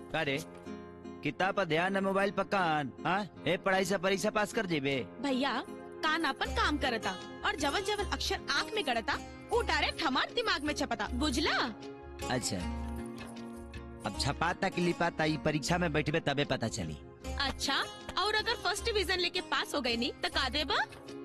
का रे किताब पर ध्यान है मोबाइल पर कान हाँ ए पढ़ाई से परीक्षा पास कर जेबे भैया कान अपन काम करता और जवल जवल अक्षर आँख में गड़ता वो डायरेक्ट हमारे दिमाग में छपता बुझला अच्छा अब छपाता कि लिपाता ई परीक्षा में बैठबे तबे पता चली अच्छा और अगर फर्स्ट डिवीजन लेके पास हो गई नहीं तो का देबा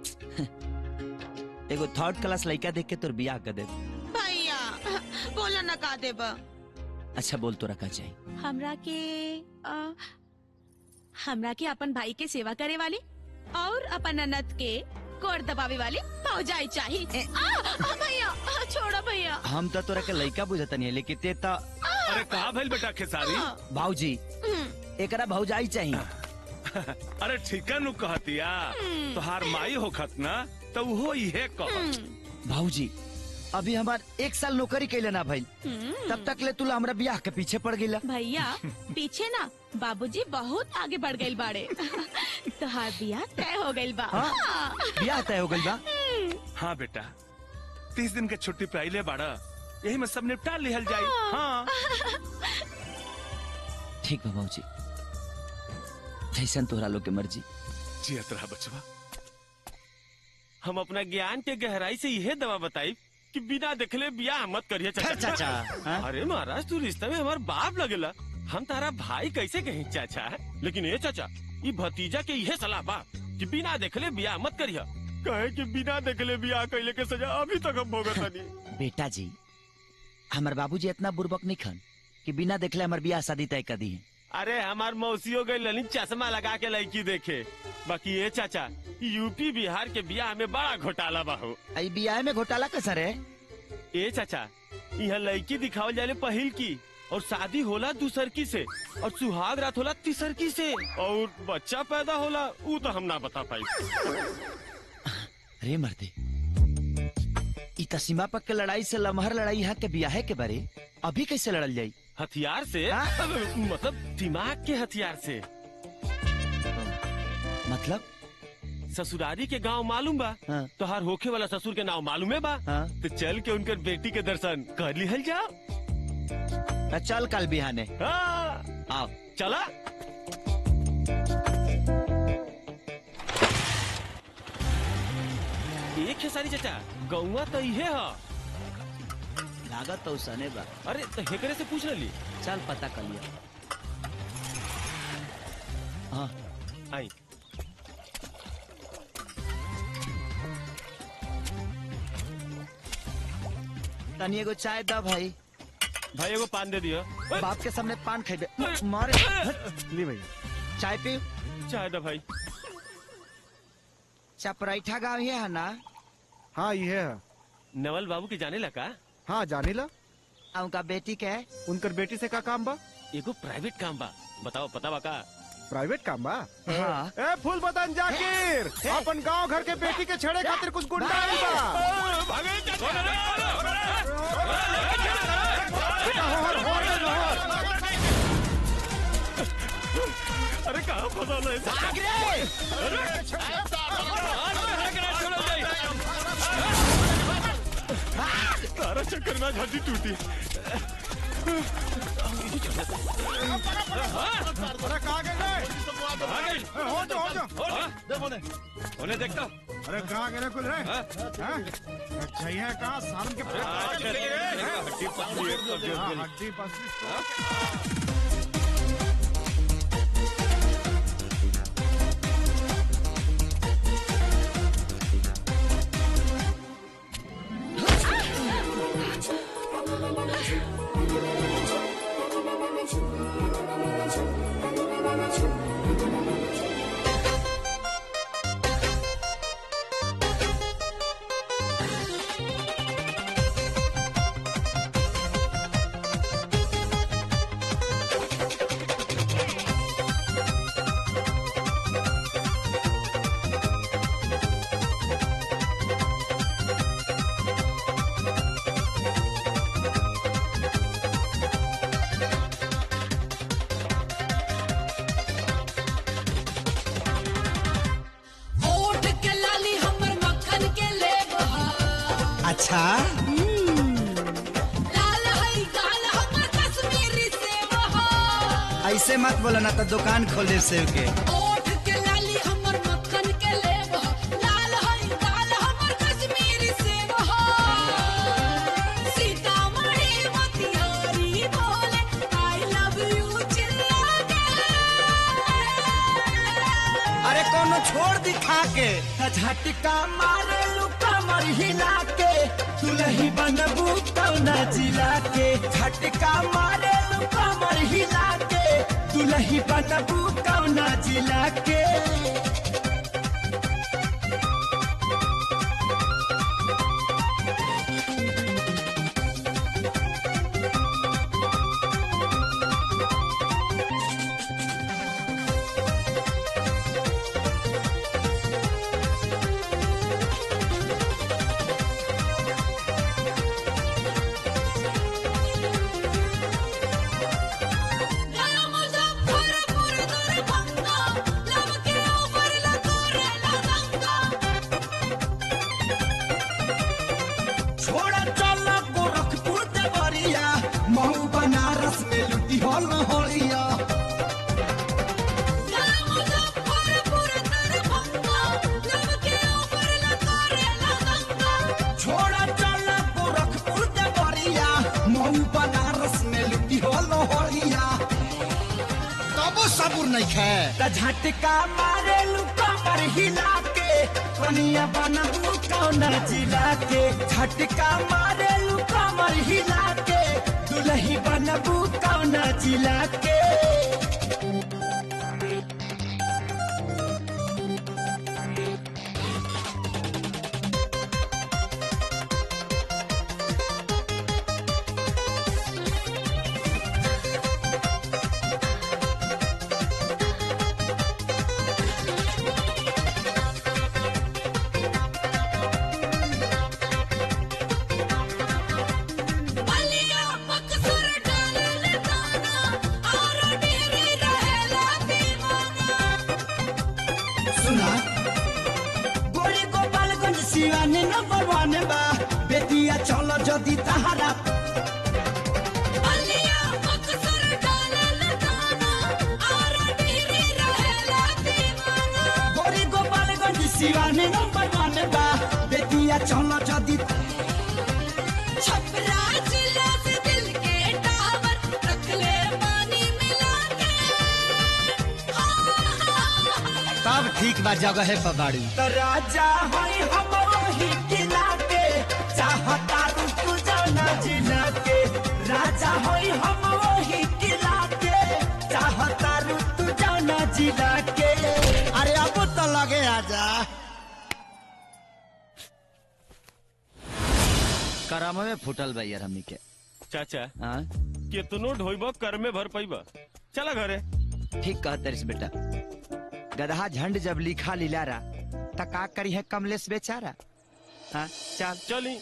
एगो थर्ड क्लास लड़का देख के तोर बियाह कर दे भैया बोला ना का देबा अच्छा बोल तो रखा चाहिए हमरा के अ, हमरा के अपन भाई के सेवा करे वाली और अपन अनत के कोर दबावे वाली फौजाई चाहिए आ, आ, भैया आ, छोड़ो भैया हम तो तोरा के लड़का बुझता नहीं लेकिन ते तो अरे कहा भइल बेटा खेसारी आ, भाऊजी हम्म, एकरा भौजाई चाहिए अरे ठीका नु कहतिया हम्म। तोहार माई होखत ना तो वो इहे कह हम्म, भाऊजी अभी हमार एक साल नौकरी कैले ना भाई हम्म। तब तक ले तुला हमरा बियाह के पीछे पड़ गईला भैया पीछे ना बाबूजी बहुत आगे बढ़ गए बाड़े तोहार बियाह तय हो गइल बा हाँ? हाँ। बियाह तय हो गइल बा हाँ बेटा तीस दिन के छुट्टी पे आइले बाड़ा यही में सब निपटा लिहल जाई हाँ ठीक बा भाऊजी जैसन तोहरा लोग के मर्जी जियत रहा बचवा हम अपना ज्ञान के गहराई से यह दवा बताई कि बिना देखले बियाह मत करिए फिर चाचा हाँ? अरे महाराज तू रिश्ते में हमार बाप लगेला हम तारा भाई कैसे कहीं चाचा लेकिन ये चाचा ये भतीजा के यह सलाह बा कि बिना देखले बियाह मत करिया कहे कि बिना देखले बियाह कैले के सजा अभी तक हम भोगत नहीं बेटा जी हमार बाबूजी इतना बुर्बक नहीं खन कि बिना देखले हमार बियाह शादी तय कर दी है अरे हमार मौसियों गई ललित चश्मा लगा के लड़की देखे बाकी ये चाचा यूपी बिहार के बियाह में बड़ा घोटाला बा हो आई बियाह में घोटाला कैसा रे ए चाचा यहाँ लड़की दिखावल जाले पहिल की और शादी होला दूसर की से और सुहाग रात होला तीसर की से और बच्चा पैदा होला ऊ तो हम ना बता पाई रे मर्दे ई त सीमा पक के लड़ाई से लमहर लड़ाई यहाँ के बियाहे के बारे अभी कैसे लड़ल जाई हथियार से हाँ? मतलब दिमाग के हथियार से मतलब ससुरारी के गांव मालूम बा हाँ, तोहार होखे वाला ससुर के नाम मालूम है बा हाँ। तो चल के उनकर बेटी के दर्शन कर लिहल जाओ त चल कल बिहाने हाँ, आओ चला एक खेसारी चाचा गौवा तो इहे ह लागत तो सने बा अरे तो हेकरे से पूछ ली चल पता कर लिया हाँ आई तनी एगो चाय दा भाई भाई एगो पान दे दियो बाप के सामने पान खेबे मारे ली भैया चाय पी चाय दे भाई चपराइठा गाँव ही है ना हाँ ये है नवल बाबू के जाने लगा हाँ जानी ला आ उनका बेटी के है उनकर बेटी से का काम बा एगो प्राइवेट काम बा बताओ पता बा का प्राइवेट काम बा हाँ ए फूल बदन जाकिर अपन गांव घर के बेटी के छेड़े खातिर कुछ गुंडा आइल बा बेटा होहर होहर होहर अरे कहाँ फंसा है तारा चक्कर में आज हड्डी टूटी अरे कहाँ गए रे? ए, हो जा हो जा उन्हें देखता अरे कहाँ गए रे कुल रे हाँ? अच्छा ये है कहाँ सालन के हड्डी पतली है, कब्जे हाँ, उठ हड्डी पसली ओठ के लाली हमर मक्खन के लेब हा अच्छा लाल हई गाल हमर कश्मीरी सेब हा ऐसे मत बोला ना तो दुकान खोल दे सेव के ओठ के लाली हमर मक्खन के लेब हो लाल हई लाल हमर कश्मीरी सेब हो सीतामढ़ी मोतिहारी बोले आई लव यू चिल्ला के अरे कोनो छोड़ दिखा के झटका मारे लुका मर हिला के दुलही बनबू कौना जिला के झटका मारे लुका मर हिला के दुलही बनबू कौना जिला के गया मुजफ्फरपुर दरभंगा लब के ऊपर लतोरे लगंगा छोड़ा चल गोरखपुर देवरिया महू बनारस में लुटी हो लहरिया गया मुजफ्फरपुर दरभंगा लब के ऊपर लतोरे लगंगा छोड़ा चल गोरखपुर देवरिया महू बनारस में लुटी हो लहरिया तबो सबूर नहीं खे त झटका मारे लुका पर हिला के कनिया बनबू कौना जिला के झटका मारे लुका पर हिला के दुलही बनबू कौना जिला के बलिया बक्सर डालल दाना और डेरी रहेला दीवाना सुना गोरी गोपालगंज सिवानी नंबर वन बा बेतिया चलो जदी तहारा बलिया बक्सर डालल दाना और डेरी रहेला दीवाना गोरी गोपालगंज सिवानी नंबर वन बा बेतिया चलो जदी छपरा जिला से दिल के टावर रख ले पानी मिला के तब ठीक बा जगह है पबाड़ी त राजा होई हम वही किला के चाहता तू जाना जिला के राजा होई हम वही किला के चाहता तू जाना जिला के अरे अब तो लगे आजा कराम में फुटल बा यार हमनी के चाचा हाँ कितनो ढोइब कर में भर पैब चला घरे ठीक कहत रिस बेटा गधा झंड जब लिखा लिलारा त का करी है कमलेश बेचारा हाँ चल चली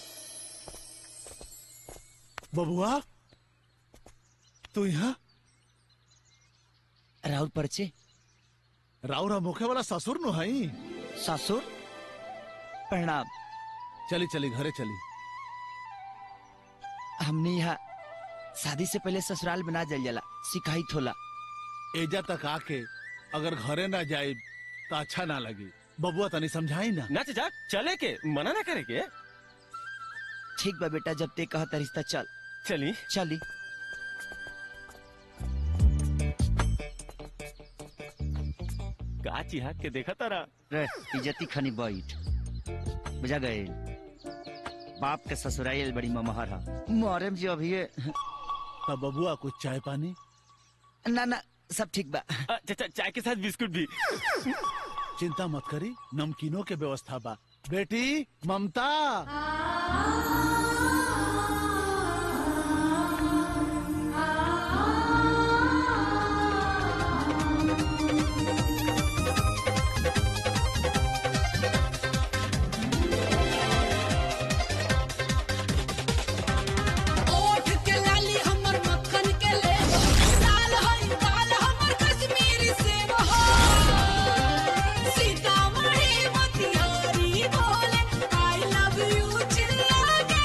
बबुआ तू यहाँ राहुल परचे राउरा मुखे वाला ससुर नु हई ससुर प्रणाम चली चली घरे चली हमने यहाँ शादी से पहले ससुराल बना जल जला शिकायत होला एजा तक आके अगर घरे ना जाए तो अच्छा ना लगी बबुआ तनी समझाई ना ना चाचा चले के मना ना करे के ठीक बा बेटा जब ते कहता रिश्ता चल चली चली का चिहा के देखा तारा रे इज्जती खनी बैठ बुझा गए बाप के ससुराल बड़ी ममहर है मोहरम जी अभी तब बबुआ कुछ चाय पानी ना ना सब ठीक बा अ, चाचा चाय के साथ बिस्कुट भी चिंता मत करी नमकीनों के व्यवस्था बा बेटी ममता ओठ के लाली हमर मक्खन के ले लाल हई लाल हमर कश्मीरी सेब हो सीतामढ़ी मोतिहारी बोले आई लव यू चिल्ला के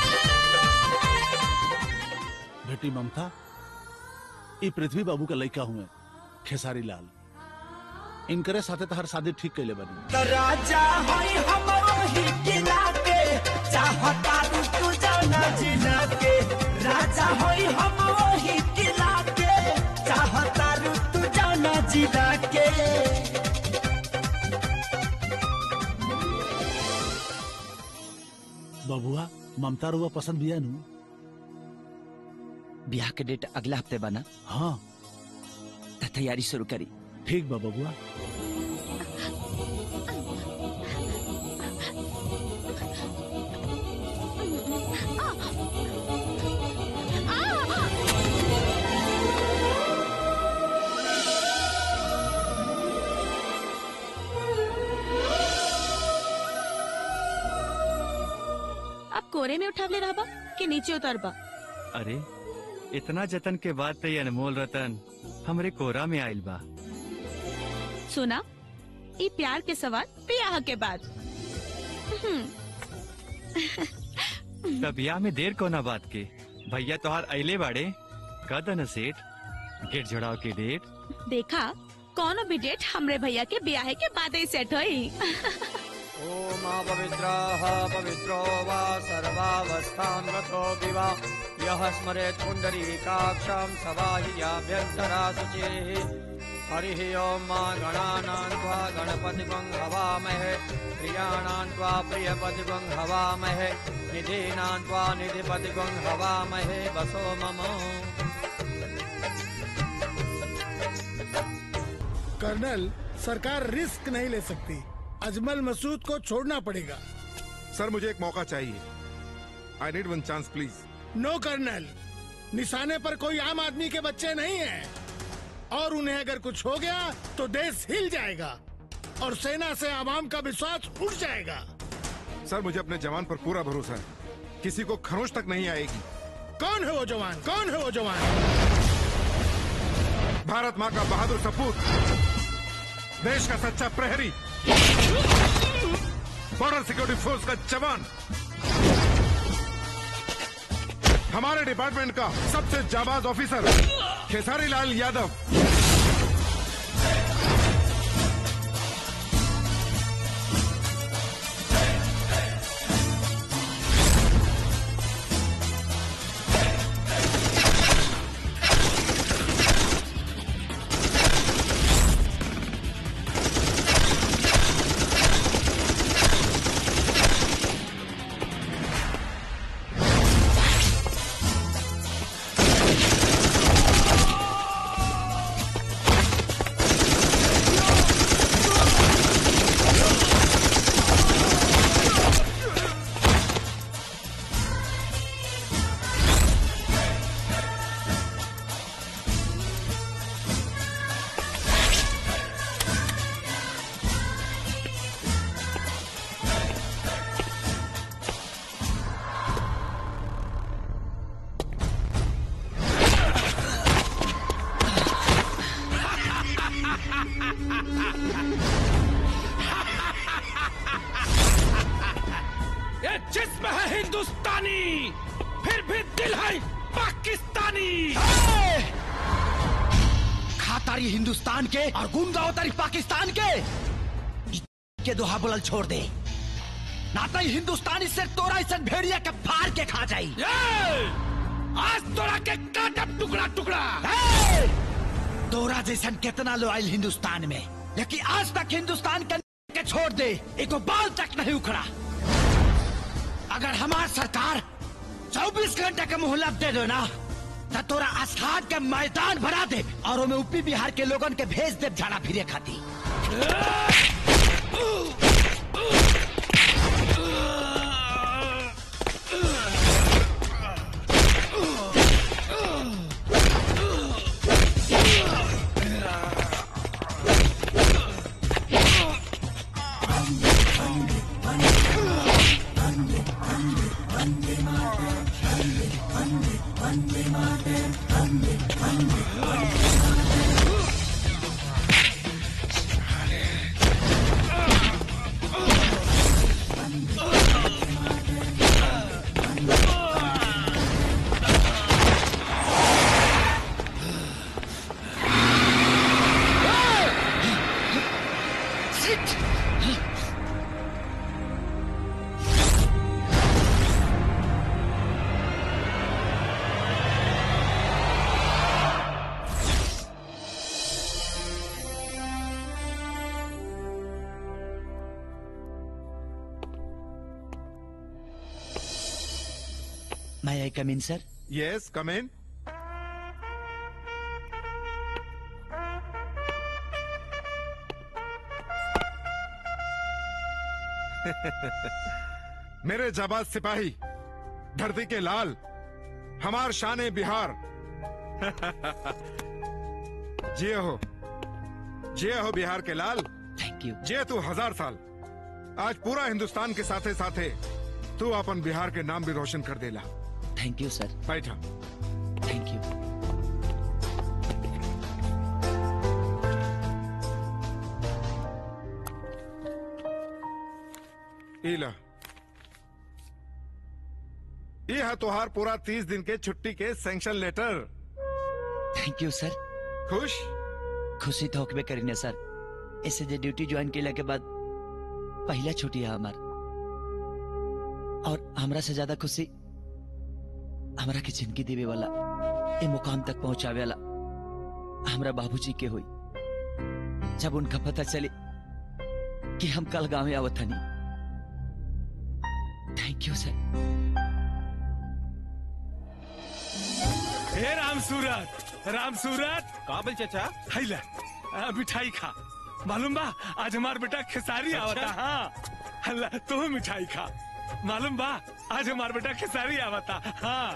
बेटी ममता ये पृथ्वी बाबू का लड़का हुए खेसारी लाल इनकरे साथे तहर शादी ठीक कैले बनी तो राजा होई हमरो ही किला के चाहता तू तू जाना जिला के राजा होई हमरो ही किला के चाहता तू तू जाना जिला के बबुआ ममता रुआ पसंद बिया नु ब्याह के डेट अगला हफ्ते बना हाँ त तैयारी शुरू करी ठीक बा बबुआ अब कोरे में उठावले रहबा कि नीचे उतरबा अरे इतना जतन के बाद तो ये अनमोल रतन हमरे कोरा में आइल बा सुना ई प्यार के सवाल ब्याह के बाद तब ब्याह में देर कोना बात के भैया तोहार अइले बाड़े कद न सेठ गेट जोड़ाव के डेट देखा कौनो भी डेट हमरे भैया के ब्याह के बाद ही सेट होई ओम पवित्रः पवित्रो वा सर्वावस्थां गतो विवा यः स्मरेत् पुण्डरीकाक्षं सवाहियाभ्यन्तरा शुचिः हरिः ॐ मा गणानां त्वा गणपतिगं हवामहे प्रियाणां त्वा प्रियपतिगं हवामहे निधीनां त्वा निधिपतिगं हवामहे वसो मम कर्नल सरकार रिस्क नहीं ले सकती अजमल मसूद को छोड़ना पड़ेगा सर मुझे एक मौका चाहिए I need one chance please no colonel निशाने पर कोई आम आदमी के बच्चे नहीं हैं और उन्हें अगर कुछ हो गया तो देश हिल जाएगा और सेना से आवाम का विश्वास उठ जाएगा सर मुझे अपने जवान पर पूरा भरोसा है किसी को खरोच तक नहीं आएगी कौन है वो जवान कौन है वो जवान भारत माँ का बहादुर सपूत देश का सच्चा प्रहरी बॉर्डर सिक्योरिटी फोर्स का जवान हमारे डिपार्टमेंट का सबसे जाबाज ऑफिसर खेसारी लाल यादव ये जिस्म है हिंदुस्तानी फिर भी दिल है पाकिस्तानी खातारी हिंदुस्तान के और गुंगा उतारी पाकिस्तान के के दोहा बुलल छोड़ दे नाता ही हिंदुस्तानी से तोरा इस भेड़िया के फाड़ के खा जाई आज तोरा के काटब टुकड़ा टुकड़ा ए! तोरा जैसन कितना लो आयल हिंदुस्तान में लेकिन आज तक हिंदुस्तान के के छोड़ दे एको बाल तक नहीं उखड़ा अगर हमार सरकार 24 घंटे का मोहलत दे दो ना तो तोरा आस्थान के मैदान भरा दे और ओमे यूपी बिहार के लोगन के भेज दे झाड़ा फिरे खाती May I come in, sir? Yes come in मेरे जाबाज सिपाही धरती के लाल हमार शान बिहार जिये हो जिये हो बिहार के लाल थैंक यू जिये तू हजार साल आज पूरा हिंदुस्तान के साथे साथे तू अपन बिहार के नाम भी रोशन कर देला थैंक यू सर बैठा थैंक यू इला ये है तुहार पूरा तीस दिन के छुट्टी के sanction letter thank you sir खुश खुशी तो होकबे करी ने सर इससे जे ड्यूटी ज्वाइन केला के बाद पहला छुट्टी है हमार और हमरा से ज्यादा खुशी हमरा के जिंदगी देवे वाला ए मुकाम तक पहुंचावे वाला हमरा बाबूजी के हुई जब उनका पता चले कि हम कल गांव में आवत हनी थैंक यू सर हे राम सूरत राम सूरत काबिल चाचा हैला आ, मिठाई खा मालूम बा आज हमार बेटा खेसारी आवता हाँ हल्ला तू मिठाई खा मालूम बा आज हमार बेटा खेसारी आवता हाँ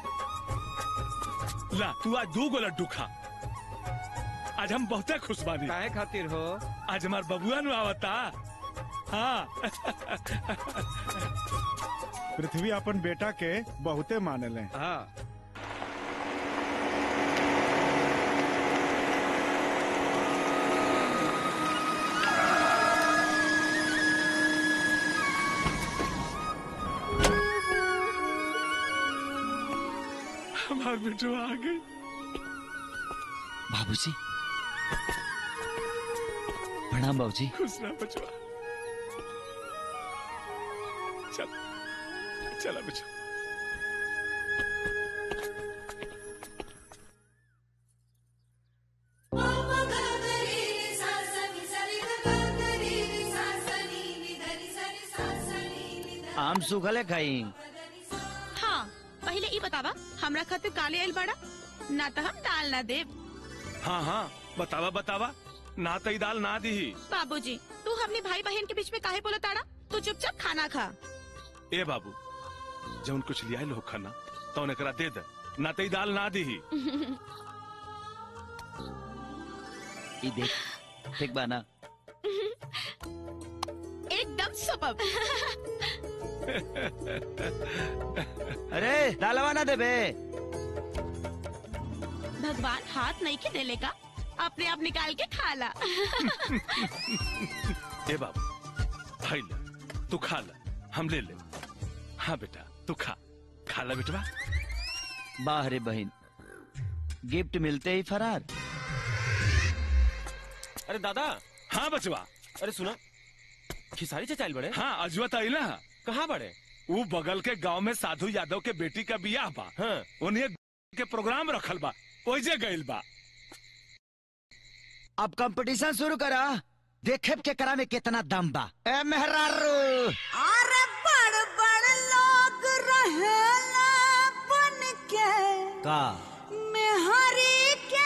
ला तू आज दो गो लड्डू खा आज हम बहुते खुश बानी काहे खातिर हो आज हमार बबुआ नु आवता हाँ पृथ्वी अपन बेटा के बहुते मानले हाँ हमार बेटो आ गई बाबूजी प्रणाम बाबूजी खुश रह बचवा चल चला बचवा आम सुखले खाई हाँ पहले ई बतावा हमरा खातिर काले आइल बड़ा ना तो हम दाल ना देब हाँ हाँ बतावा बतावा ना तई दाल ना दी बाबूजी तू हमने भाई बहन के बीच में काहे बोला ताड़ा तू चुपचाप खाना खा ए बाबू जौन कुछ लिया लोग खाना तो एकरा दे दे ना तई दाल ना दी ई देख ठीक बा ना एकदम सुपर अरे दालवा ना देबे भगवान हाथ नहीं के देले का अपने आप निकाल के खा ला ए बाबू भाई ले तू खा ले हम ले ले हाँ बेटा तू खा खा ले बेटवा वाह रे बहन गिफ्ट मिलते ही फरार अरे दादा हाँ बचवा अरे सुना खिसारी चाचा आइल बड़े हाँ अजवा तो आइला कहाँ बड़े वो बगल के गांव में साधु यादव के बेटी का बियाह बा हाँ उन्हें के प्रोग्राम रखल बा ओइजे गइल बा अब कंपटीशन शुरू करा देखे के करा में कितना दम बा ए मेहरारू अरे बड़ बड़ लोग रहेला बन के का मेहरी के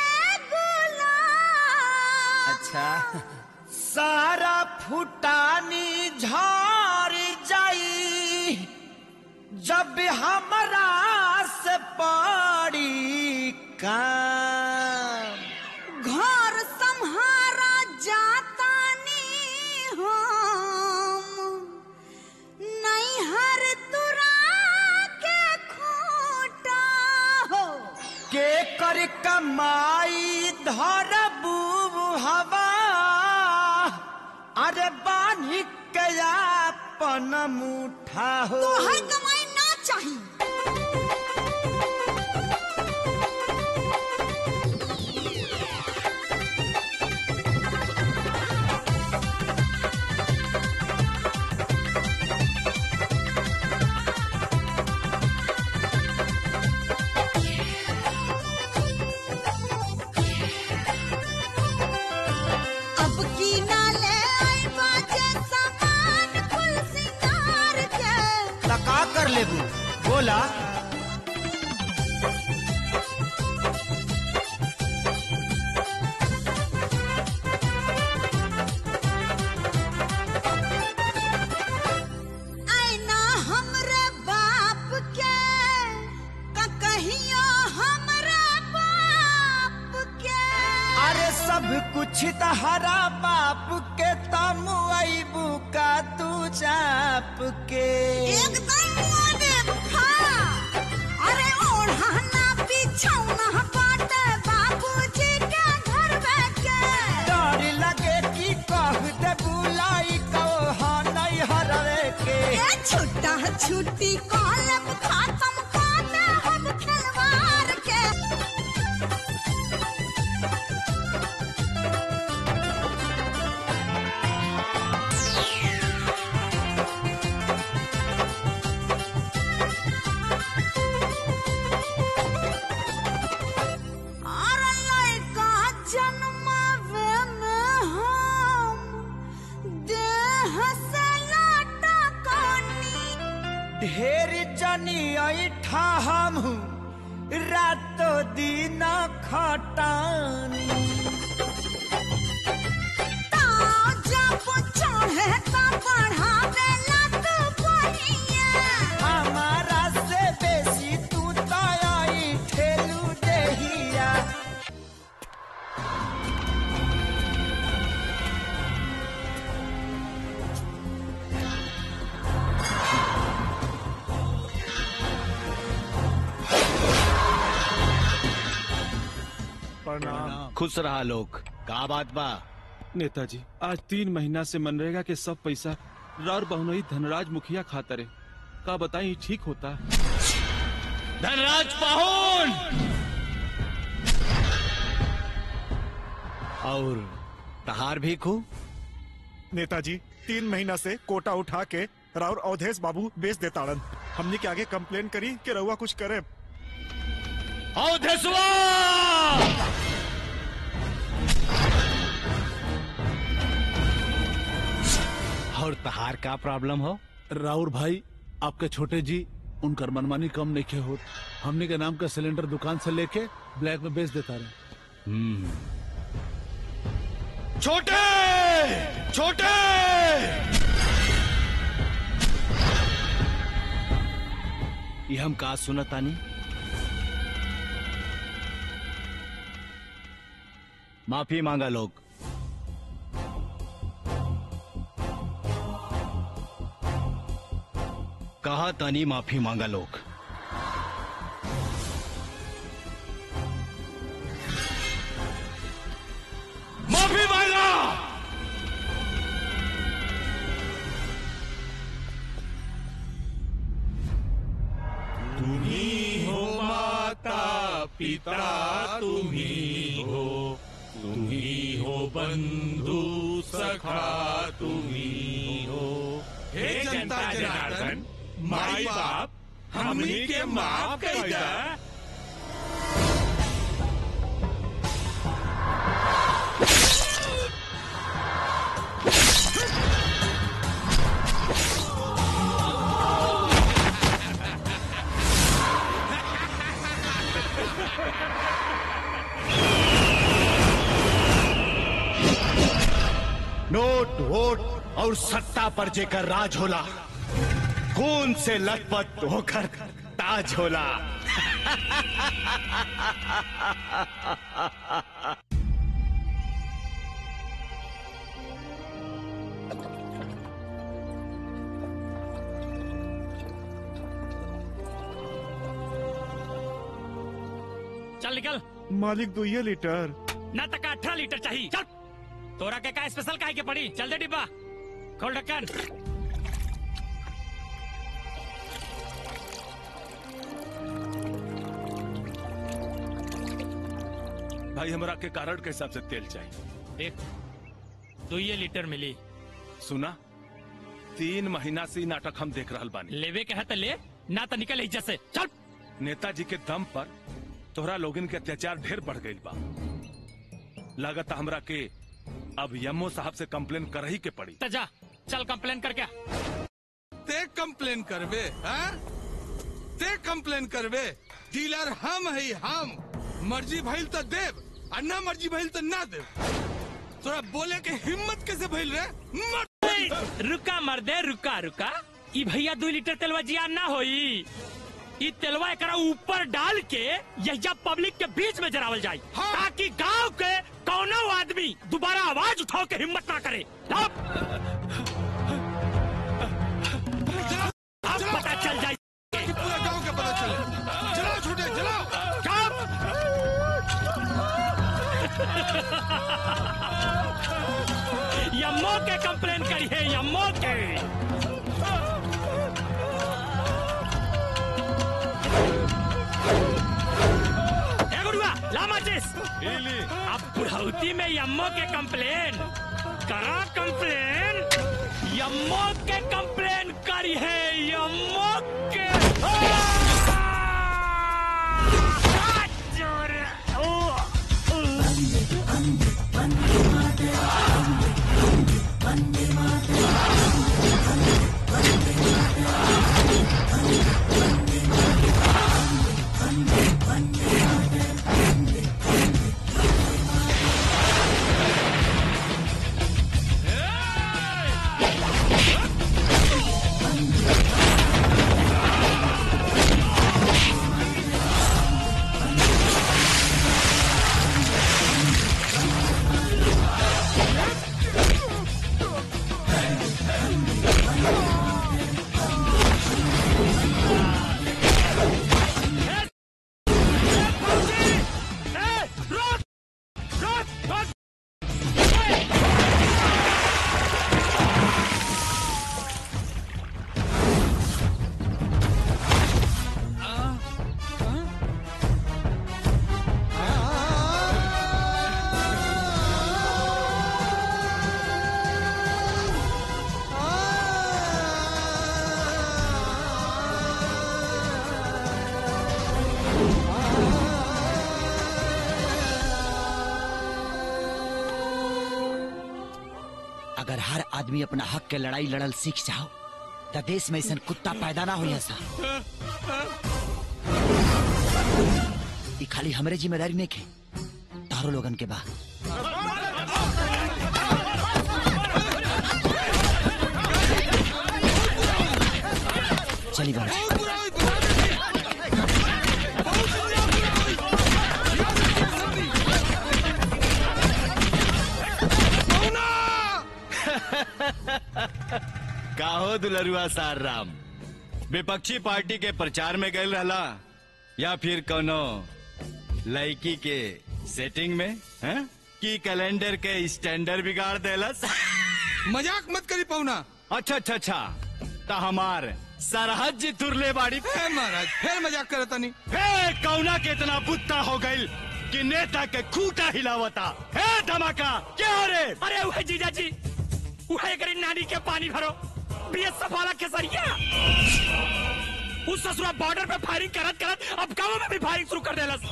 गुलाम अच्छा सारा फुटानी झार जाई जब हमरा से पड़ी काम घर संहारा जातानी हम नैहर तुरा के खूटा हो के कर कमाई धरबू हवा अरे बानी के अपन मुठा हो तो हर कमाई ना चाहिए अब की नाले आई बाजे सामान कुल सिंगार के लगा कर कुछ तहरा बाप के तम अबू का तू चाप के एकदम अरे ओढ़ाना बिछौना बाटे बाबूजी के घर में के डर लगे कि कह दे बुलाई कहो नहीं हरवे के ए छुट्टा छुट्टी कॉलम खत्म काटे हम खिलवाड़ के अरे लइका जन्मावे में हम देह से लाटा कानी ढेर जनी ऐठा हम रातो दिन खटानी जब चढ़े त बढ़ावे लत बढ़िया हमारा से बेसी तू तई ठेलू देहिया प्रणाम खुश रहा लोग का बात बा नेताजी आज तीन महीना से मनरेगा के सब पैसा रार बहुनई धनराज मुखिया खातरे का बताई ठीक होता धनराज पाहुन और तहार भी खू नेताजी तीन महीना से कोटा उठा के राउर अवधेश बाबू बेच देताड़न हमने के आगे कंप्लेन करी कि रउआ कुछ करे अवधेशवा और तहार का प्रॉब्लम हो राउर भाई आपके छोटे जी उनकर मनमानी कम नहीं के होत हमने के नाम का सिलेंडर दुकान से लेके ब्लैक में बेच देता रहे छोटे छोटे ये हम का सुनतानी माफी मांगा लोग कहा तानी माफी मांगा लोग माफी मांगा तुम्ही हो माता पिता तुम्ही हो तुम्ही हो बंधु सखा तुम्ही हो हे जनता जनार्दन माई बाप हमनी के माफ कर दा नोट वोट और सत्ता पर जेकर राज होला खून से लथपथ होकर ताज होला चल निकल मालिक दो ये लीटर ना तक अठारह लीटर चाहिए चल तोरा के का स्पेशल काहे के पड़ी चल दे डिब्बा खोल ढक्कन भाई हमरा के कारण के हिसाब से तेल चाहिए देख दो ये लीटर मिली सुना तीन महीना से ई नाटक हम देख रहल बानी लेवे के है तो ले ना तो निकल इज्जत से चल नेताजी के दम पर तोहरा लोगन के अत्याचार ढेर बढ़ गई बा लागत हमरा के अब यमो साहब से कंप्लेन कर ही के पड़ी तो जा चल कंप्लेन कर क्या ते कंप्लेन करबे हैं? ते कंप्लेन करबे डीलर हम है हम मर्जी भइल तो देव और ना मर्जी भइल तो ना देव तोरा बोले के हिम्मत कैसे भइल रे मर रुका मर्दे रुका रुका ई भैया दो लीटर तेलवा जिया ना होई ई तेलवा एकरा ऊपर डाल के यहिया पब्लिक के बीच में जरावल जाए ताकि गांव के कौनो आदमी दोबारा आवाज उठाओ के हिम्मत ना करे अब अब पता चल जाए पूरा गांव का पता चले चलाओ छोटे चलाओ यम्मो के कंप्लेन करी है यम्मो के ए गुरुआ ला माचिस अब बुढ़ौती में यम्मो के कंप्लेन करा कंप्लेन यम्मो के कंप्लेन करी है यम्मो के आ, जोर, ओ, अगर हर आदमी अपना हक के लड़ाई लड़ल सीख जाओ तो देश में ऐसा कुत्ता पैदा ना हो ऐसा ई खाली हमरे जिम्मेदारी नहीं के तारो लोगन के बा चली बाबा काहो दुलरुआ सार राम विपक्षी पार्टी के प्रचार में गए रहला या फिर कोनो लड़की के सेटिंग में हैं? की कैलेंडर के स्टैंडर्ड बिगाड़ देलस मजाक मत करी पौना अच्छा अच्छा अच्छा ता हमार सरहद जी तुरले बाड़ी फिर महाराज फिर मजाक करे तनी हे कौना के इतना बुत्ता हो गइल कि नेता के खूटा हिलावता हे धमाका क्या हो रे अरे वह जीजा जी वह करी नानी के पानी भरो बीएस सफाला के सरिया उस ससुरा बॉर्डर पे फायरिंग करत करत अब गाँव में भी फायरिंग शुरू कर देलस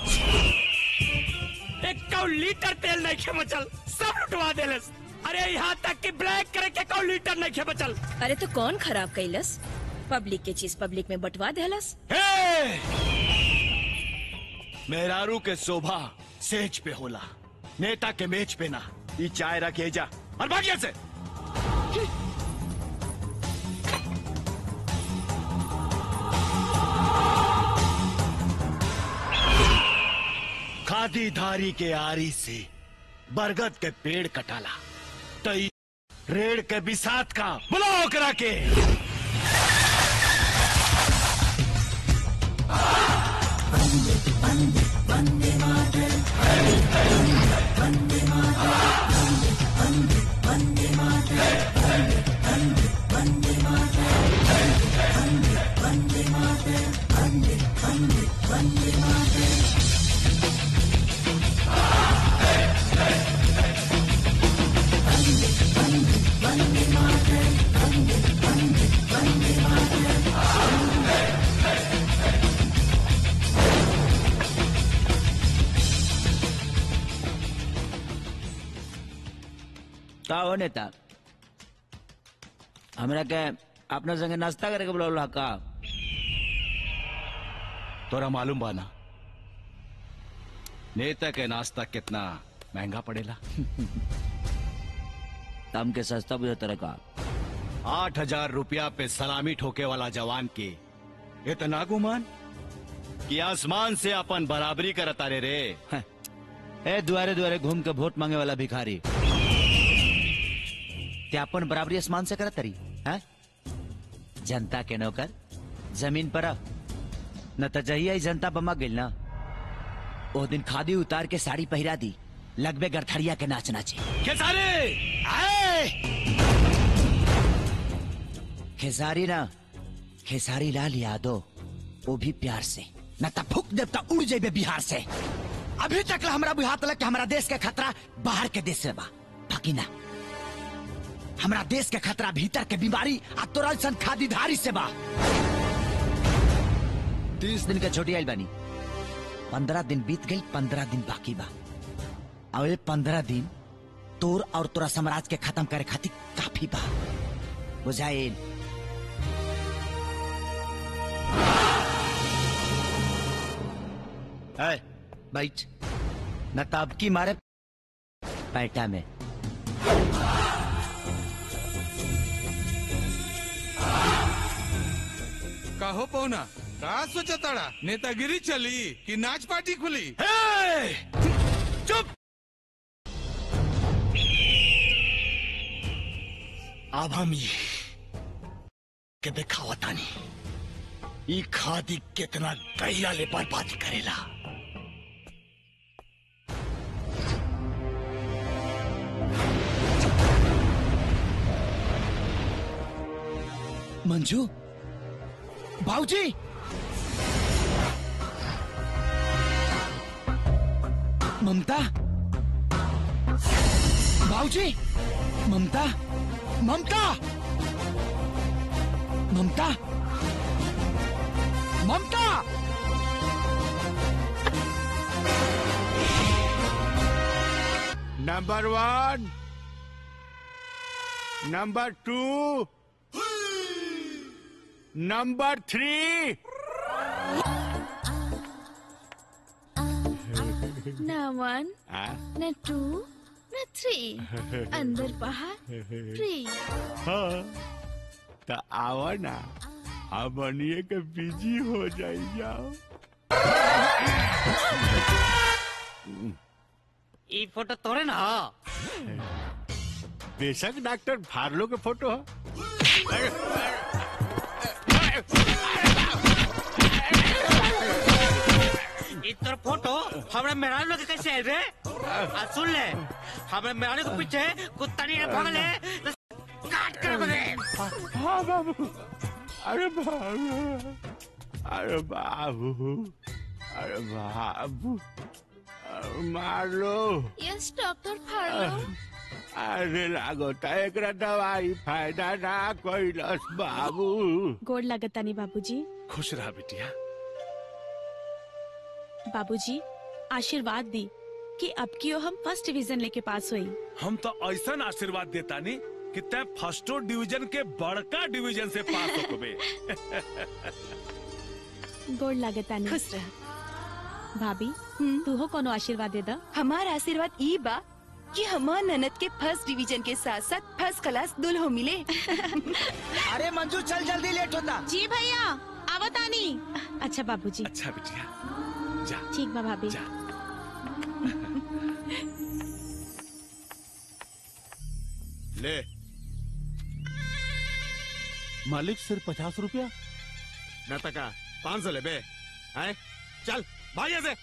एक कौ लीटर तेल नहीं खे बचल सब लुटवा देलस अरे यहाँ तक कि ब्लैक करे के कौ लीटर नहीं खे बचल अरे तो कौन खराब कैलस पब्लिक के चीज पब्लिक में बंटवा देलस हे! मेहरारू के शोभा सेज पे होला नेता के मेज पे ना ई चाय रखे जा और भागिया से खादी धारी के आरी से बरगद के पेड़ कटाला तई रेड़ के बिसात का बुलाओ करा के का हो नेता हमरा के अपना संगे नाश्ता करे के बुलावला का तोरा मालूम बाना नेता के नाश्ता कितना महंगा पड़ेला तम के सस्ता बुझा तरह का आठ हजार रुपया पे सलामी ठोके वाला जवान के इतना गुमान कि आसमान से अपन बराबरी करता रे रे ए दुआरे दुआरे घूम के वोट मांगे वाला भिखारी क्या अपन बराबरी आसमान से करत तरी है जनता के नौकर जमीन पर अब न त जहिया ही जनता बमा गइल ना ओ दिन खादी उतार के साड़ी पहिरा दी लगबे गरथड़िया के नाच नाचे खेसारी आए खेसारी ना खेसारी लाल यादव वो भी प्यार से न त फूक देवता उड़ जेबे बिहार से अभी तक ला हमरा बुझात लग कि हमरा देश के खतरा बाहर के देश से बा बाकी ना हमरा देश के खतरा भीतर के बीमारी आ तोरल सन खादीधारी से बा तीस दिन के छोटी आइल बानी पंद्रह दिन बीत गई पंद्रह दिन बाकी बा और ये पंद्रह दिन तोर और तोरा साम्राज्य के खत्म करे खातिर काफी बा बुझाइल है बैठ न ताब की मारे पैटा में कहो पौना का सोचा ताड़ा नेतागिरी चली कि नाच पार्टी खुली चुप अब हम ये के दिखावतानी ई खादी कितना गहिया ले बर्बादी करेला मंजू भाऊजी ममता भाऊजी Mamta Mamta Mamta Mamta number one number two number three न वन आ? न टू न थ्री अंदर बाहर फ्री हाँ तो आओ ना अब बनिए के बिजी हो जाई जाओ ई फोटो तोरे ना बेशक डॉक्टर फार्लो के फोटो है ई तोर फोटो हमरा मेहरारू लोग के कैसे आयल रे आ सुन ले हमरा मेहरारू के पीछे कुत्ता नहीं भागले तो काट कर बगे हाँ बाबू अरे बाबू अरे बाबू अरे बाबू अरे मार लो यस डॉक्टर फाड़ो अरे लागोता एकरा दवाई फायदा ना कैलस बाबू गोड़ लगतानी बाबूजी खुश रहा बिटिया बाबूजी आशीर्वाद दी कि अब की हम फर्स्ट डिवीजन लेके पास हुई हम तो ऐसा आशीर्वाद देता नहीं कि तय फर्स्टो डिवीजन के बड़का डिवीजन से पास हो बे गोड़ लगतानी खुश रह भाभी तू हो कोनो आशीर्वाद दे दा हमार आशीर्वाद ई बा कि हमार ननद के फर्स्ट डिवीजन के साथ साथ फर्स्ट क्लास दुल्हो मिले अरे मंजू चल जल्दी लेट होता जी भैया आवतानी अच्छा बाबूजी अच्छा बिटिया जा ठीक बा भाभी ले मालिक सिर्फ पचास रुपया न तका पाँच सौ ले बे हैं चल भाई ऐसे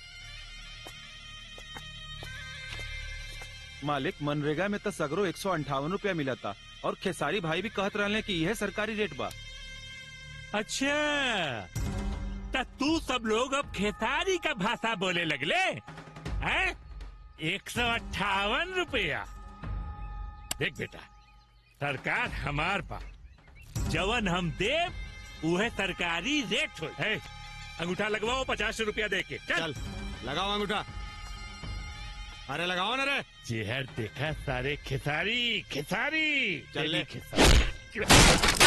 मालिक मनरेगा में तो सगरो एक सौ अंठावन रूपया मिला था और खेसारी भाई भी कहत रहले कि यह सरकारी रेट बा अच्छा तो तू सब लोग अब खेसारी का भाषा बोले लगले हैं एक सौ अट्ठावन रुपया देख बेटा सरकार हमार पा जवन हम देव उहे सरकारी रेट हो है अंगूठा लगवाओ पचास रुपया दे के चल लगाओ अंगूठा अरे लगाओ ना रे चेहर देखा सारे खेसारी खेसारी चल ले। खेसारी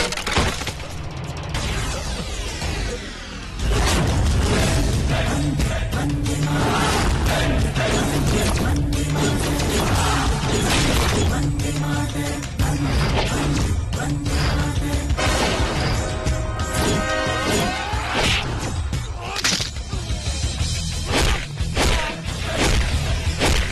Hey!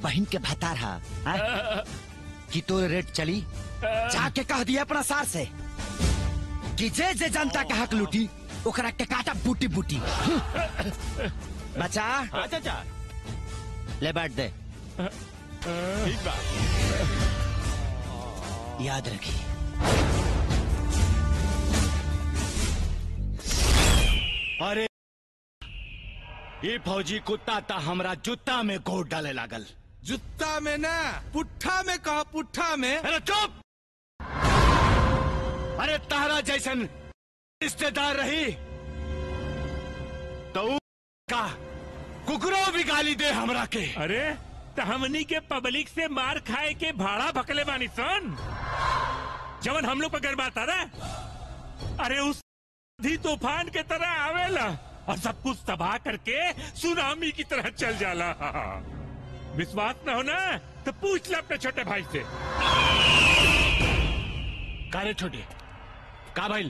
बहन के भतार हा हाँ? कि तोर रेट चली जाके कह दिया अपना सार से कि जे जे जनता के हक लूटी ओकरा के काटा बूटी बूटी बचा हाँ चाचा ले बैठ दे ठीक बा याद रखी अरे ये फौजी कुत्ता ता हमरा जूता में गोड़ डाले लागल जुत्ता में ना पुट्ठा में कहा पुट्ठा में अरे चुप अरे तारा जैसन रिश्तेदार रही तो ऊ का कुकरो भी गाली दे हमरा के अरे तो हमनी के पब्लिक से मार खाए के भाड़ा भकले बानी सन जवन हम लोग पर गर्व आता ना अरे उस आंधी तूफान के तरह आवेला और सब कुछ तबाह करके सुनामी की तरह चल जाला विश्वास न हो ना तो पूछ ले अपने छोटे भाई से कारे छोटे का भाई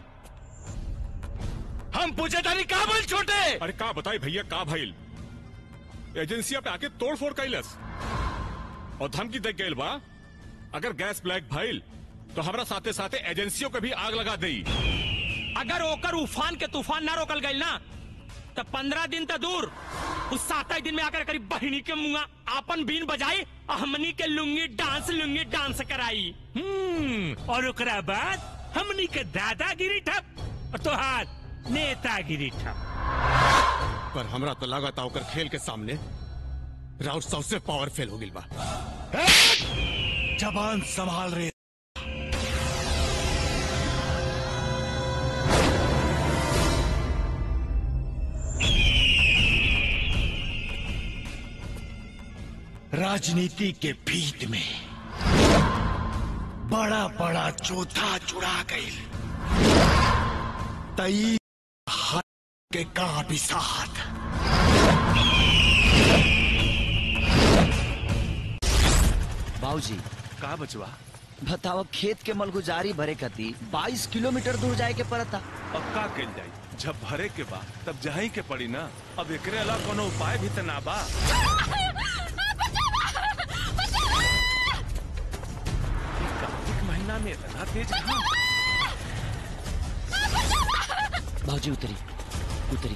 हम पूछे तारी का भाई छोटे अरे का बताई भैया का भाईल एजेंसिया पे आके तोड़ फोड़ कैलस और धमकी दे गईल बा अगर गैस ब्लैक भइल तो हमरा साथे साथे एजेंसियों के भी आग लगा दई अगर ओकर उफान के तूफान ना रोकल गईल ना तो पंद्रह दिन तो दूर उस सात दिन में आकर करीब बहिनी के मुंगा आपन बीन बजाई और हमनी के लुंगी डांस लुंगी डांस कराई हम्म और ओकरा बाद हमनी के दादागिरी ठप और तोहार नेतागिरी ठप पर हमरा तो लगा था ओकर खेल के सामने राउत सबसे पावरफुल हो गिल बा जबान संभाल रहे राजनीति के भीत में बड़ा बड़ा चौथा चुरा गई तई हाथ के का भी साथ बाबूजी का बचवा बताओ खेत के मलगुजारी भरे कती 22 किलोमीटर दूर जाए के पड़ता अब का कल जाई जब भरे के बा तब जही के पड़ी ना अब एकरे अलावा कोनो उपाय भी त ना बा ई कार्तिक महीना में इतना तेज घाम बाबूजी उतरी उतरी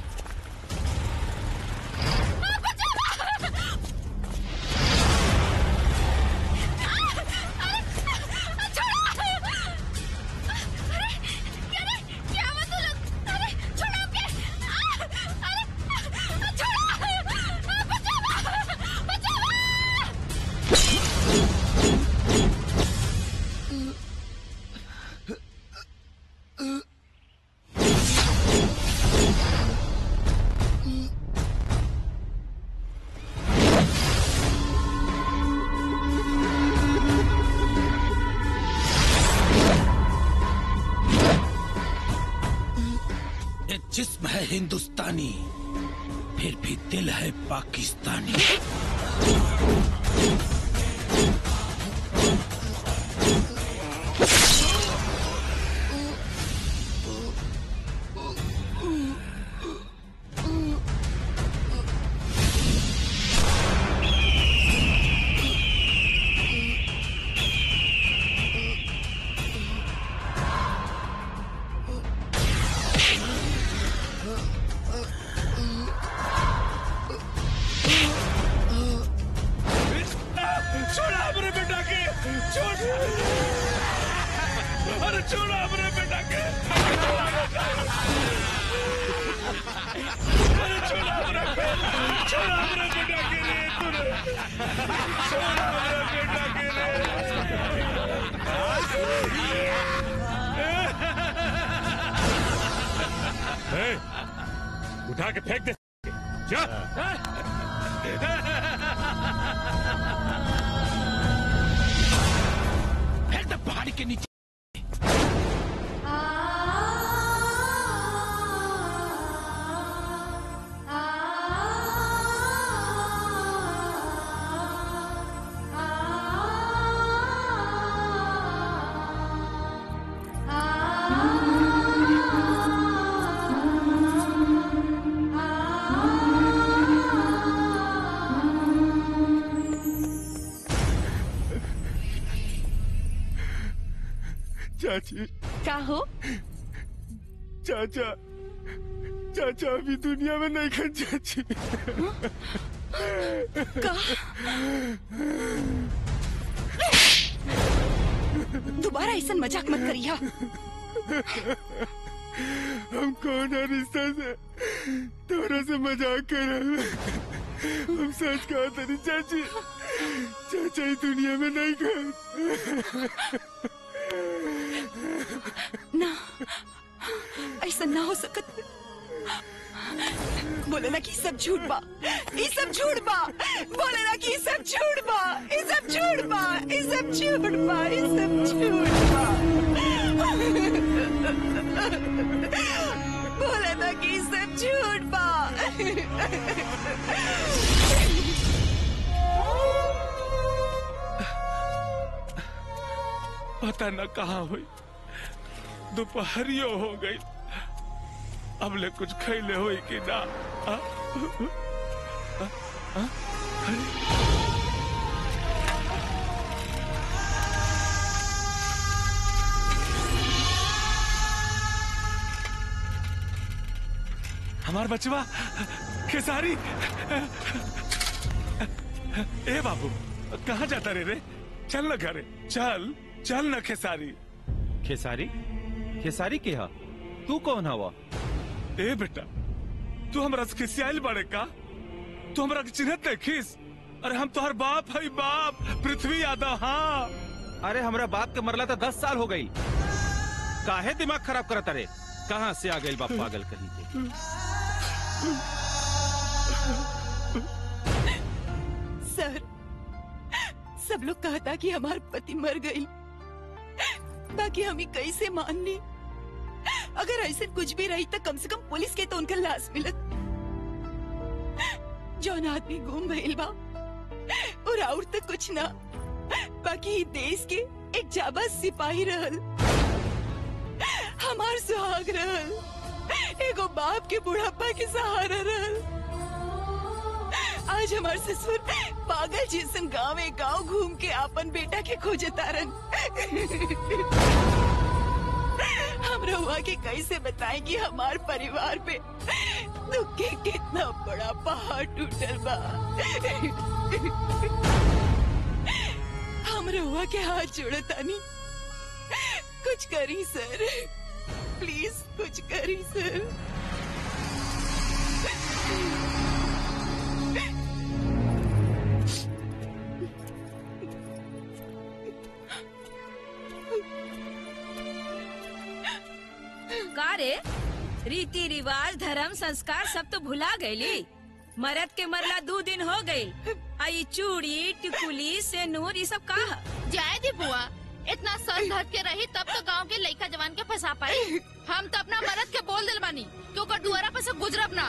ये जिस्म है हिंदुस्तानी फिर भी दिल है पाकिस्तानी छोड़ा अपने बेटा के छोड़ अरे छोड़ा अपने बेटा के अरे छोड़ा अपने छोड़ा अपने बेटा के रे तूने छोड़ा अपने बेटा के रे ए, उठा के फेंक दे जा फिर तो पहाड़ी के नीचे चाची का हो चाचा चाचा अभी दुनिया में नहीं खन चाची का दोबारा ऐसा मजाक मत करिया हम कौन है रिश्ता से तोरा से मजाक कर रहे हैं। हम सच कहा तेरी चाची चाचा ही दुनिया में नहीं खन ना ऐसा ना हो सकत बोले ना कि ई सब झूठ बा ई सब झूठ बा बोले ना कि ई सब झूठ बा ई सब झूठ बा ई सब झूठ बा ई सब झूठ बा बोले ना कि ई सब झूठ बा पता न कहाँ हुई दोपहरियो हो गई अब ले कुछ खैले हुई कि ना आ? आ? आ? अरे हमार बचवा खेसारी ए बाबू कहाँ जाता रे रे चल न घरे चल चल न खेसारी खेसारी खेसारी के हा तू कौन हवा ए बेटा तू हमरा से खिसियाल बड़े का तू हमरा के चिन्हत नहीं खिस अरे हम तोहर बाप है बाप पृथ्वी यादव हाँ अरे हमरा बाप के मरला तो दस साल हो गई काहे दिमाग खराब करत अरे कहाँ से आ गई बाप पागल कहीं के सर सब लोग कहता कि हमार पति मर गई बाकी हम ही कैसे मान ली अगर ऐसे कुछ भी रही तो कम से कम पुलिस के तो उनका लाश मिलत जौन आदमी गुम भइल बा और और तो कुछ ना बाकी ई देश के एक जाबाज सिपाही रहल हमार सुहाग रहल एगो बाप के बुढ़ापा के सहारा रहल आज हमार ससुर पागल जैसन गांव गांव घूम के आपन बेटा के खोजे तारन हम रहुआ के कैसे बताएं कि हमार परिवार पे दुख के कितना बड़ा पहाड़ टूटल बा हम रहुआ के हाथ जोड़तानी कुछ करी सर प्लीज कुछ करी सर का रे रीति रिवाज धर्म संस्कार सब तो भुला गईली मरद के मरला दो दिन हो गई आई चूड़ी टिकुली सेनूर ये सब का ह? जाए दी बुआ इतना सर धर के रही तब तो गांव के लड़का जवान के फंसा पाई हम तो अपना मरद के बोल दिल बानी कि ओकर दुआरा पर से गुजरब ना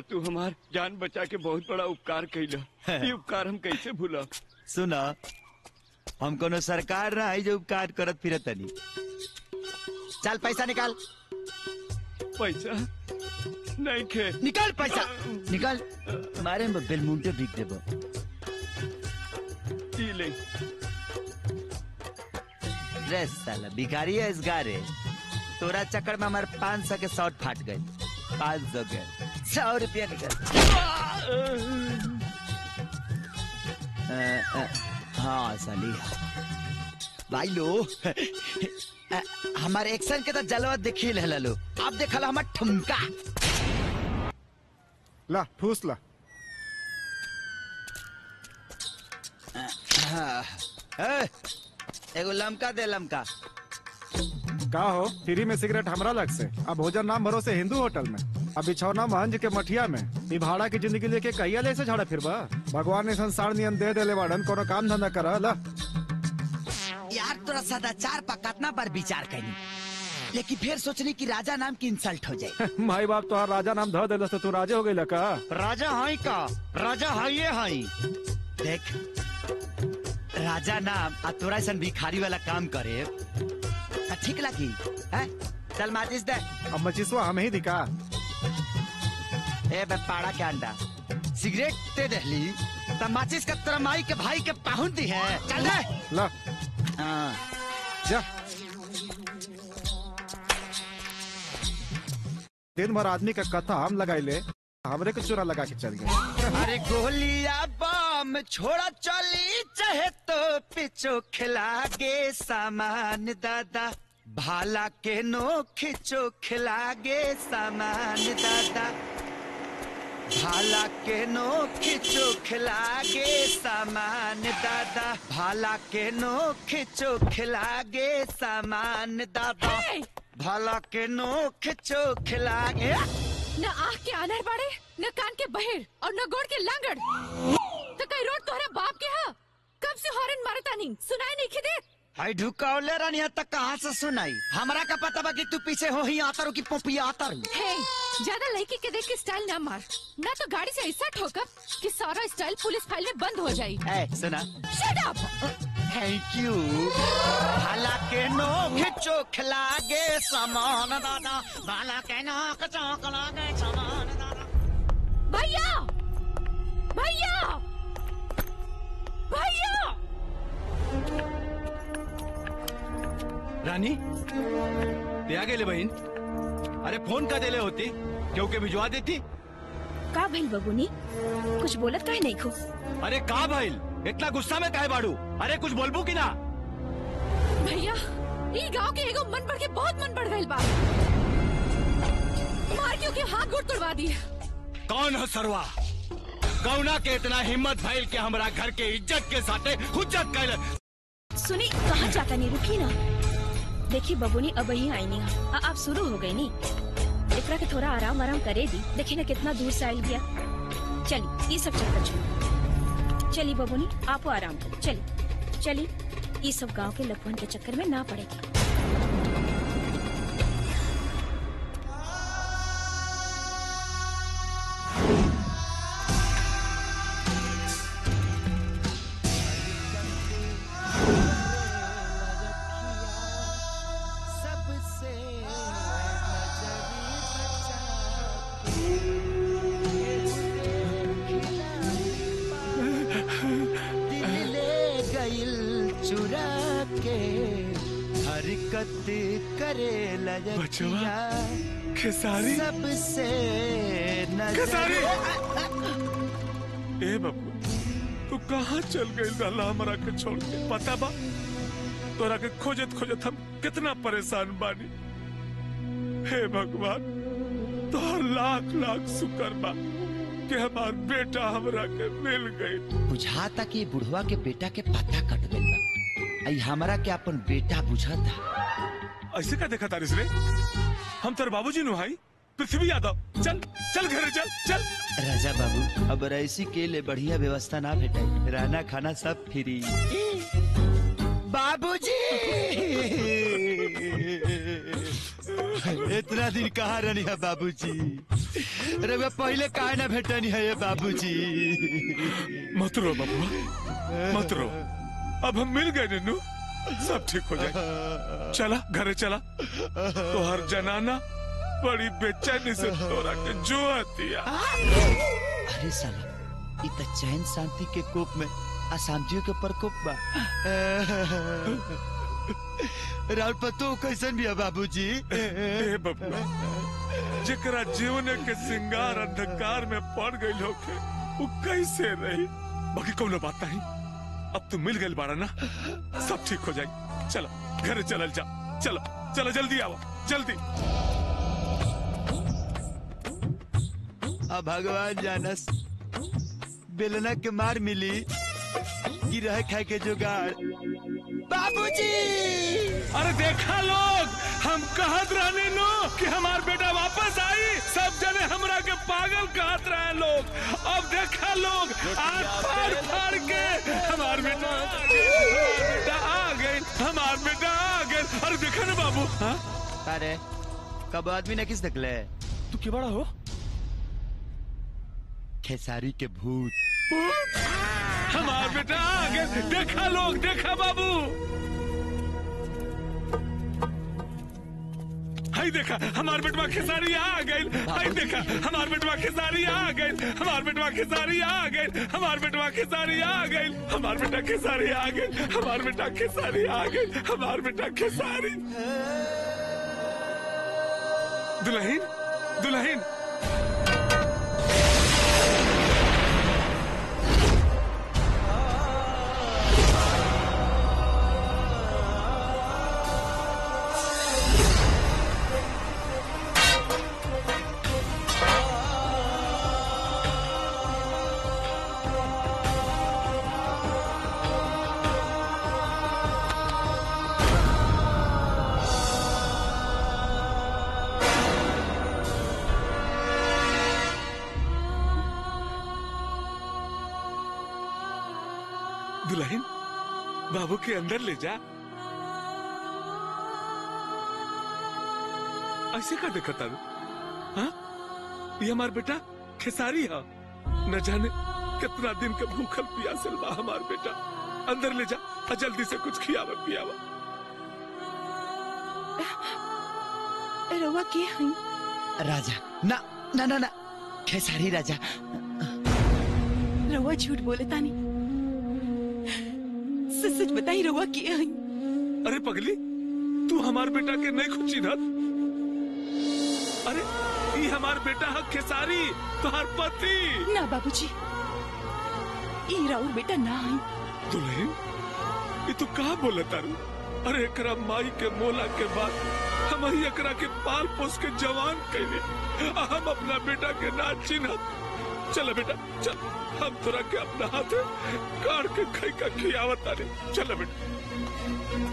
तू हमार जान बचा के बहुत बड़ा उपकार कैला ये उपकार हम कैसे भूला सुना हम कोनो सरकार ना है जो उपकार करत फिरत तनी चल पैसा निकाल पैसा नहीं खे निकाल पैसा निकाल मारे में बेलमुंटे बिक देबो ई ले रे साला भिखारी है इस गारे तोरा चक्कर में हमारे पाँच सौ के शॉर्ट फाट गए पाँच सौ के सौ रुपया निकल अ, अ, हाँ साली भाई लो अ, हमारे एक्शन के तो जलवा देखी ले लो अब देखल हमार ठुमका ला ठूस ला हाँ, ए, एगो लमका दे लमका का हो फ्री में सिगरेट हमरा लग से अब भोजन नाम भरोसे हिंदू होटल में अब बिछौना महंज के मठिया में ई भाड़ा की जिंदगी लेके कहिया ले से झाड़ा फिरबा भगवान ने संसार नियम दे देले बाड़न कोनो काम धंधा कर ला यार तोरा सदाचार पर कितना बार विचार करी लेकिन फिर सोचनी कि राजा नाम की इंसल्ट हो जाए माई बाप तोहार राजा नाम ध देलस तो तू राजे हो गइल का राजा हाई का राजा हाइये हाई देख राजा नाम आ तोरा ऐसा भिखारी वाला काम करे आ ठीक लगी हैं? चल माचिस दे अब मचिसवा हमें ही दिखा ए बे पाड़ा के अंडा सिगरेट दे दहली त माचिस का तोरा माई के भाई के पाहुन दी है चल दे ला हाँ जा दिन भर आदमी का कथा हम लगाइले हमरे के चोरा लगा के चल गए अरे गोलिया बम छोड़ा चली चाहे तो पिछो खिला गे सामान दादा भाला के नो खिचो खिला गे सामान दादा भाला के नो खिचो खिला गे सामान दादा भाला के नो खिचो खिला गे सामान दादा भाला के नो खिचो खिला गे न आँख के आनर बाड़े न कान के बहिर और न गोड़ के लांगड़ तो कई रोड तोहरा बाप के हा कब से हॉर्न मारता नहीं सुनाई नहीं खिदे हाय ढुकावले रानिया तक कहाँ से सुनाई हमरा का पता बा कि तू पीछे हो ही आता रू की पोपिया आता रू हे ज्यादा लड़की के देख के स्टाइल ना मार ना तो गाड़ी से ऐसा ठोकर कि सारा स्टाइल पुलिस फाइल में बंद हो जाए ए सुना शट अप थैंक यू भाला के नो खिचो खिला गे सामान दादा भाला के नो खिचो खिला गे सामान दादा भैया भैया भैया रानी ते आ गेले बहीण अरे फोन का देले होती क्योंकि भिजवा देती का भइल बबुनी कुछ बोलत काहे नहीं खो अरे का भाईल इतना गुस्सा में काहे बाड़ू अरे कुछ बोलबू की ना भैया ई गांव के एगो मन बढ़ के बहुत मन बढ़ गइल बा मार क्यों के हाथ गोड़ तोड़वा दिए कौन है सरवा कौना के इतना हिम्मत भइल के हमरा घर के इज्जत के साथे हुज्जत कैल सुनी कहाँ जाता नहीं रुकी ना देखी बबुनी अब ही आई नहीं आ, अब शुरू हो गई नी एकरा के थोड़ा आराम आराम करे दी देखी ना कितना दूर से आयल गया चली ये सब चक्कर छोड़ चली बबुनी आपो आराम करो चली चली ये सब गांव के लफुन के चक्कर में ना पड़ेगी सबसे दिल ले गइल चुरा के हरकत करे लजकिया खेसारी? सबसे नजर खेसारी? ए बाबू तू कहाँ चल गई रहला हमरा के छोड़ के पता बा तोरा के खोजत खोजत हम कितना परेशान बानी हे भगवान तोहर लाख लाख शुक्र बा कि हमार बेटा हमरा के मिल गई बुझाता कि बुढ़वा के बेटा के पता कट गइल बा आई हमरा के अपन बेटा बुझाता ऐसे का देखा तारिस रे हम तेरे बाबूजी नु भाई पृथ्वी यादव चल चल घरे चल चल राजा बाबू अब ऐसी के लिए बढ़िया व्यवस्था ना भेटाई रहना खाना सब फ्री बाबूजी इतना दिन कहाँ रहनी है बाबूजी रउआ पहले काहे ना भेटनी है ये बाबूजी मत रो बबुआ मत रो अब हम मिल गए नन्नू सब ठीक हो जाए चला घरे चला तो हर जनाना बड़ी बेचैनी से तोरा के जो आतिया अरे साला इ त चैन शांति के कोप में अशांतियों के प्रकोप बा राउर पतो कैसन भी है बाबूजी ए बबुआ जेकरा जीवन के सिंगार अंधकार में पड़ गई होके वो कैसे रही बाकी कोनो बात नहीं अब तू मिल गई बाड़ा ना सब ठीक हो जाए चलो घर चलल जा चलो चलो जल्दी आओ जल्दी अब भगवान जानस बेलना के मार मिली कि रह खाए के जुगाड़ बाबूजी अरे देखा लोग हम कहत रहने नो कि हमार बेटा वापस आई सब जने हमरा के पागल कहत रहे लोग अब देखा लोग आज फाड़ फाड़ के हमार बेटा आ गए, हमार बेटा आ गए हमार बेटा आ गए अरे देखा ना बाबू हाँ? अरे कब आदमी ने किस निकले तू के बड़ा हो खेसारी के भूत हमार बेटा आ गए देखा लोग देखा बाबू हाय देखा हमार बेटवा खेसारी आ गई हाय देखा हमार बेटवा खेसारी आ गई हमार बेटवा खेसारी आ गई हमार बेटवा खेसारी आ गई हमार बेटा खेसारी आ गई हमार बेटा खेसारी आ गई हमार बेटा खेसारी दुल्हन दुल्हन दुल्हन बाबू के अंदर ले जा ऐसे का देखा तारू हाँ ये हमार बेटा खेसारी है न जाने कितना दिन के भूखल पियासल बा हमार बेटा अंदर ले जा और जल्दी से कुछ खियावा पियावा रवा के हई राजा ना ना ना ना खेसारी राजा रवा झूठ बोले तानी सच सच बताई रवा के हई अरे पगली तू हमार बेटा के नहीं खुची ना अरे ये हमार बेटा है खेसारी तुम्हार पति ना बाबूजी ई राउर बेटा ना हई दुल्हन ये तू कहा बोला तारू अरे एकरा माई के मोला के बाद हम ही एकरा के पाल पोस के जवान कैले आ हम अपना बेटा के ना चिन्हत चल बेटा चल हम तोरा के अपना हाथ काट के खाई का खियावत तारे चल बेटा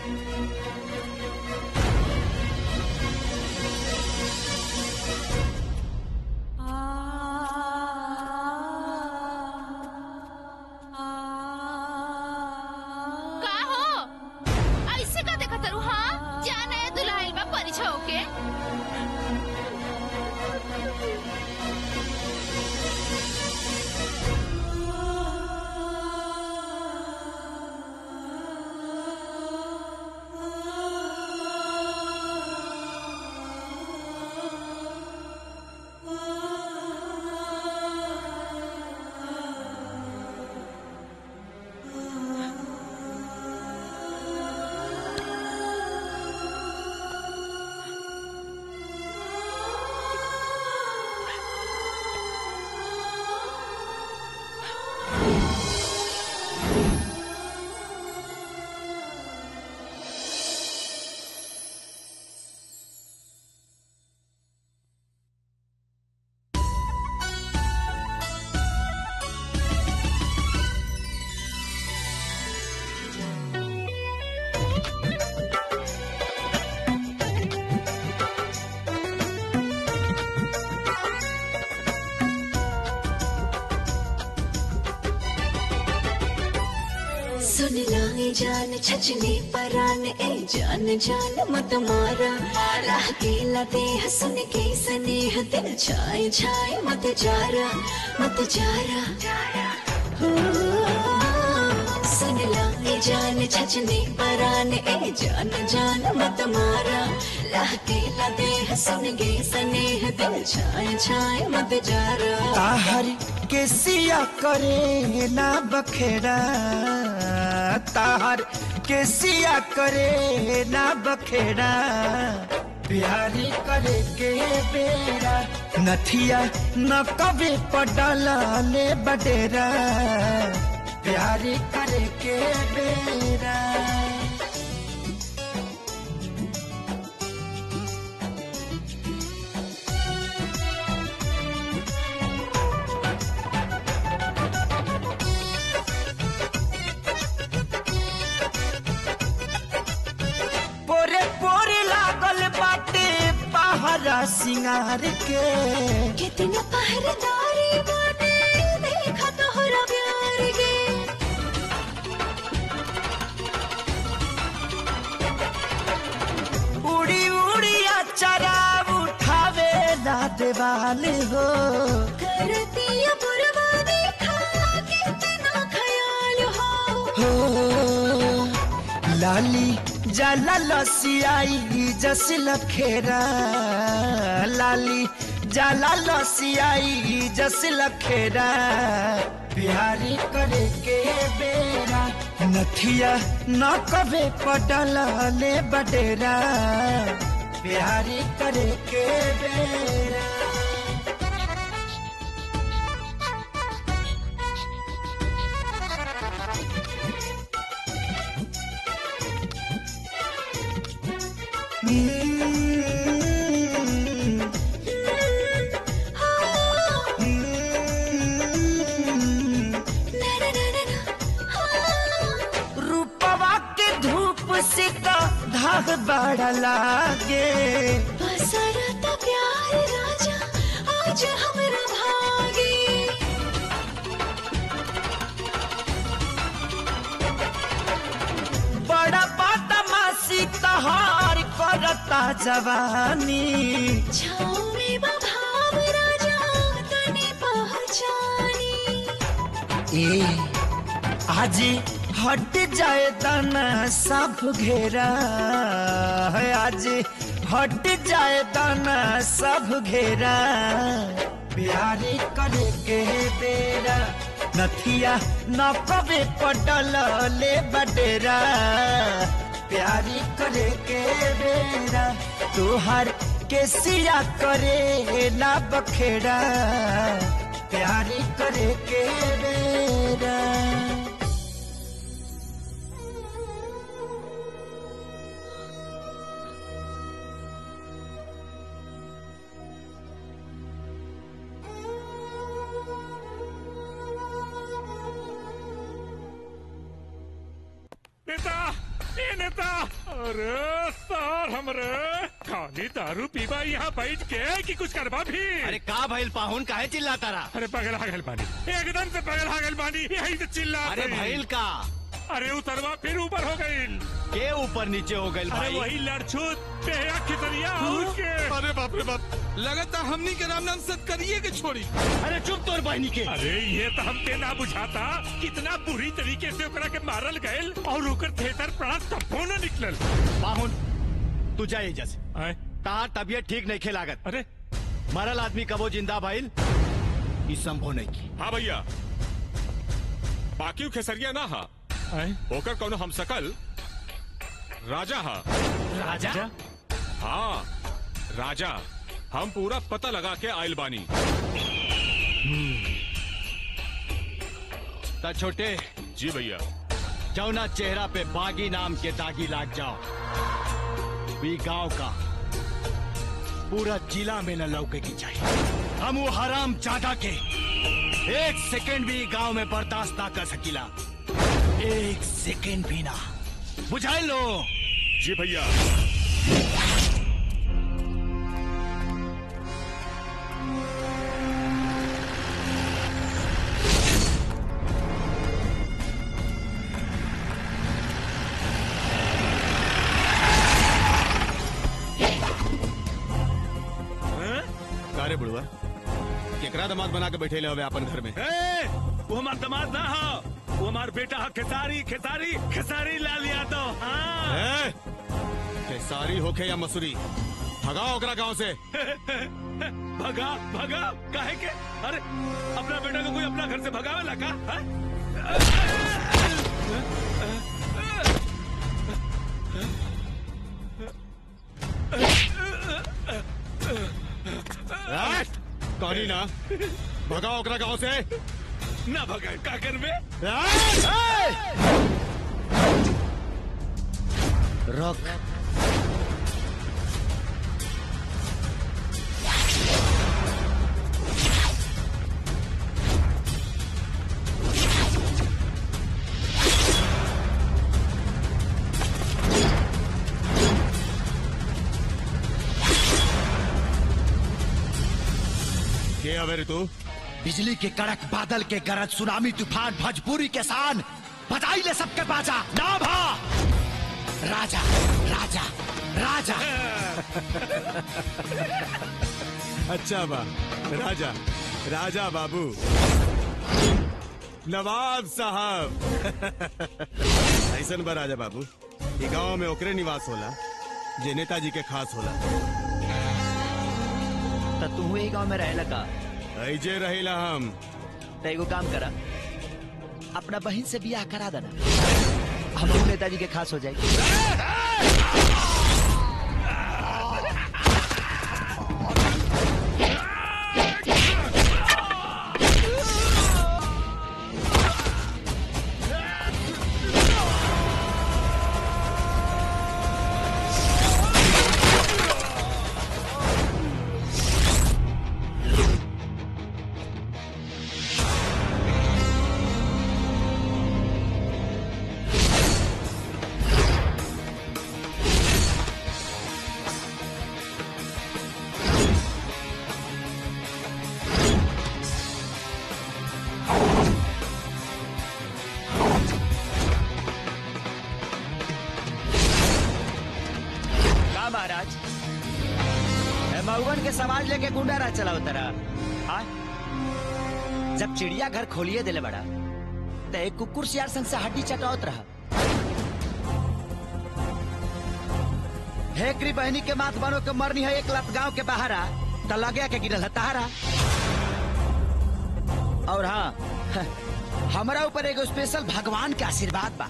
का हो ऐसे का देखा तरू हाँ जाना है दुल्हाइल बा परिछा होके सुन लाई जान छचने परान ए जान जान मत मारा राह केला देह सुन के स्नेह दिल छाए छाए मत जारा मत जारा हो, सुन लाई जान छचने परान ए जान जान मत मारा राह केला देह सुन के स्नेह दिल छाए छाए मत जारा ताहर के सिया करे ना बखेड़ा ताहर के सिया करे ना बखेड़ा प्यारी करे के बेरा नथिया न कभी पडला ले बडेरा प्यारी करे के बेरा पोरे पोरे लागल बाटे पहरा सिंगार के कितना पहरेदारी बाटे देखा तोहरा प्यार के उड़ी उड़ी अचरा उठावे ना देवाल हो करतिया पुरवा देखा कितना ख्याल हो हो लाली जाला लसियाई जस लखेरा लाली जाला लसियाई जस लखेरा प्यारी करे के बेरा नथिया न कभे पटल ले बडेरा प्यारी करे के बेरा रूपवा के धूप से तो धाग बड़ा लागे बसरता प्यार राजा आज हमरा भागे बड़ा बदमाशी तहार करता जवानी छाँव में बभाव राजा तने पहचानी ए आज हट जाए दाना सब घेरा है आज हट जाए दाना सब घेरा प्यारी करे के बेरा नथिया न कबे पटल ले बडेरा प्यारी करे के बेरा तुहार के सिया करे ना बखेड़ा प्यारी करे के बेरा नेता ए नेता अरे सर हमरे खाली दारू पीबा यहाँ बैठ के कि कुछ करबा भी अरे का भइल पाहुन काहे चिल्लाता रहा अरे पगल हागल बानी एकदम से पगल हागल बानी यही से चिल्ला अरे भइल का अरे उतरवा फिर ऊपर हो गई के ऊपर नीचे हो गइल अरे भाई वही लड़छूत बेहया खितरिया उसके अरे बाप रे बाप लगता हमनी के राम नाम सत करिए के छोड़ी अरे चुप तोर बहनी के अरे ये तो हमके ना बुझाता कितना बुरी तरीके से ओकरा के मारल गयल और ओकर थिएटर प्राण तब्बो न निकलल पाहुन तू जा एजा से तार तबियत ठीक नहीं खेलागत अरे मरल आदमी कबो जिंदा भइल ई संभव नहीं की हाँ भैया बाकी खेसरिया ना हा ओकर कौनो हम सकल राजा हा राजा हाँ राजा हम पूरा पता लगा के आयल बानी ता छोटे जी भैया जौना चेहरा पे बागी नाम के दागी लाग जाओ भी गांव का पूरा जिला में न लौके की चाहिए हम वो हराम जादा के एक सेकंड भी गांव में बर्दाश्त ना कर सकीला एक सेकंड भी ना बुझाई लो जी भैया हुआ केकरा दामाद बना के बैठे ले हवे अपन घर में ए, वो हमार दामाद ना हो वो हमार बेटा है खेसारी खेसारी खेसारी लाल यादव हाँ ए, खेसारी होखे या मसूरी भगाओ ओकरा गांव से भगा भगा काहे के अरे अपना बेटा को कोई अपना घर से भगावे लगा हाँ? ए, कहनी ना भगाओ ओकरा गांव से ना भगा का करबे रोक के हवे रे तू बिजली के कड़क बादल के गरज सुनामी तूफान भजपूरी के सान बजाई ले सबके बाजा नाम हा राजा राजा राजा अच्छा बा राजा राजा बाबू नवाब साहब ऐसन बा राजा बाबू ई गांव में ओकरे निवास होला जे नेताजी के खास होला तो तू ही गांव में रहेला का ऐजे रहिला हम तो एगो काम करा अपना बहन से बियाह करा देना हम लोग नेताजी के खास हो जाएगी का महाराज ए, मऊगन के समाज लेके गुंडा राज चलाओ तरा हाँ? जब चिड़िया घर खोलिए दिले बड़ा तो एक कुकुर सियार संग से हड्डी चटावत रहा हेकरी बहनी के माथ बनो के मरनी है एक लत गांव के बाहर आ तो लगे के गिरल है तहारा और हाँ हमरा ऊपर एगो स्पेशल भगवान के आशीर्वाद बा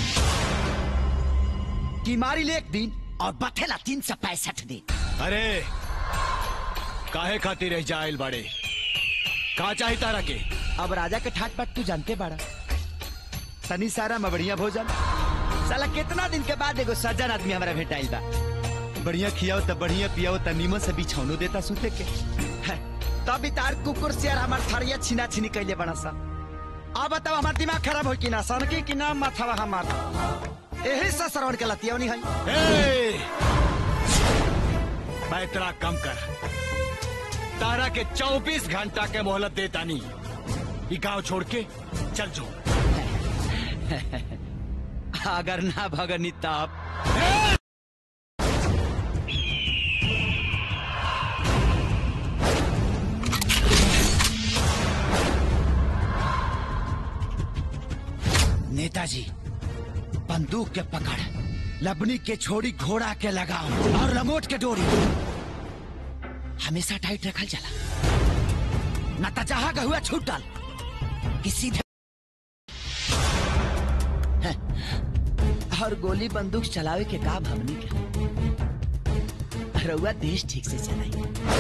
कि मारी ले एक दिन और बथेला तीन सौ पैंसठ दिन अरे काहे खातिर रह जाइल बड़े का चाही तारा के अब राजा के ठाट बाट तू जानते बाड़ा तनी सारा मबड़िया भोजन साला कितना दिन के बाद एगो सज्जन आदमी हमारा भेटाइल बा बढ़िया खियाओ त बढ़िया पियाओ त नीमन से बिछौनो देता सुते के है, तब भी तार कुकुर से हमार थरिया छिना छिनी कैले बना सा अब बताओ हमार दिमाग खराब हो कि ना सनकी कि ना माथावा हमार यही से श्रवण के लतियौनी है ए! पैतरा कम कर तारा के 24 घंटा के मोहलत देता नहीं ये गांव छोड़ के चल जो अगर ना भगनी तब नेताजी बंदूक के पकड़ लबनी के छोड़ी घोड़ा के लगाओ और लंगोट के डोरी हमेशा टाइट रखल चला न तो जहां का हुआ छूटल कि सीधे हैं, और गोली बंदूक चलावे के काम हमनी के रउआ देश ठीक से चलाई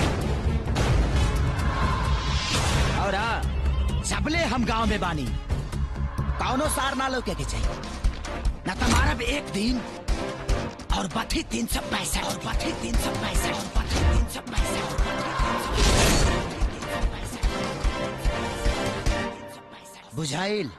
और हाँ सबले हम गांव में बानी कौनो सार ना लोके के चाहिए न तो मारब एक दिन और बथी तीन सौ पैंसठ और बथी तीन सौ पैंसठ और बथी तीन सौ पैंसठ और बथी बुझाइल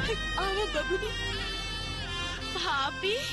आओ बबुनी भाभी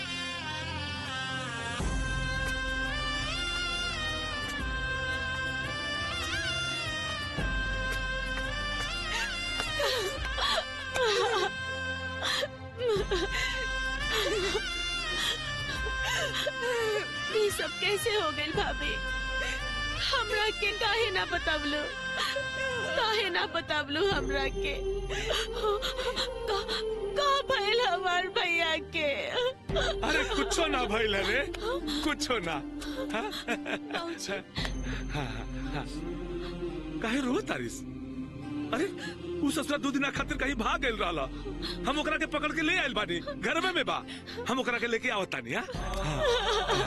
ये सब कैसे हो गई भाभी हमरा के काहे ना बतावलो काहे ना बतावलो हमरा के का का भइल हमार भैया के अरे कुछो ना भइल रे कुछो ना हाँ? हाँ, हाँ। काहे रो तारिस अरे उ ससुरा दू दिना खातिर कहीं भाग गइल रहला हम ओकरा के पकड़ के ले आइल बानी घर में बा हम ओकरा के लेके आवत तानी हां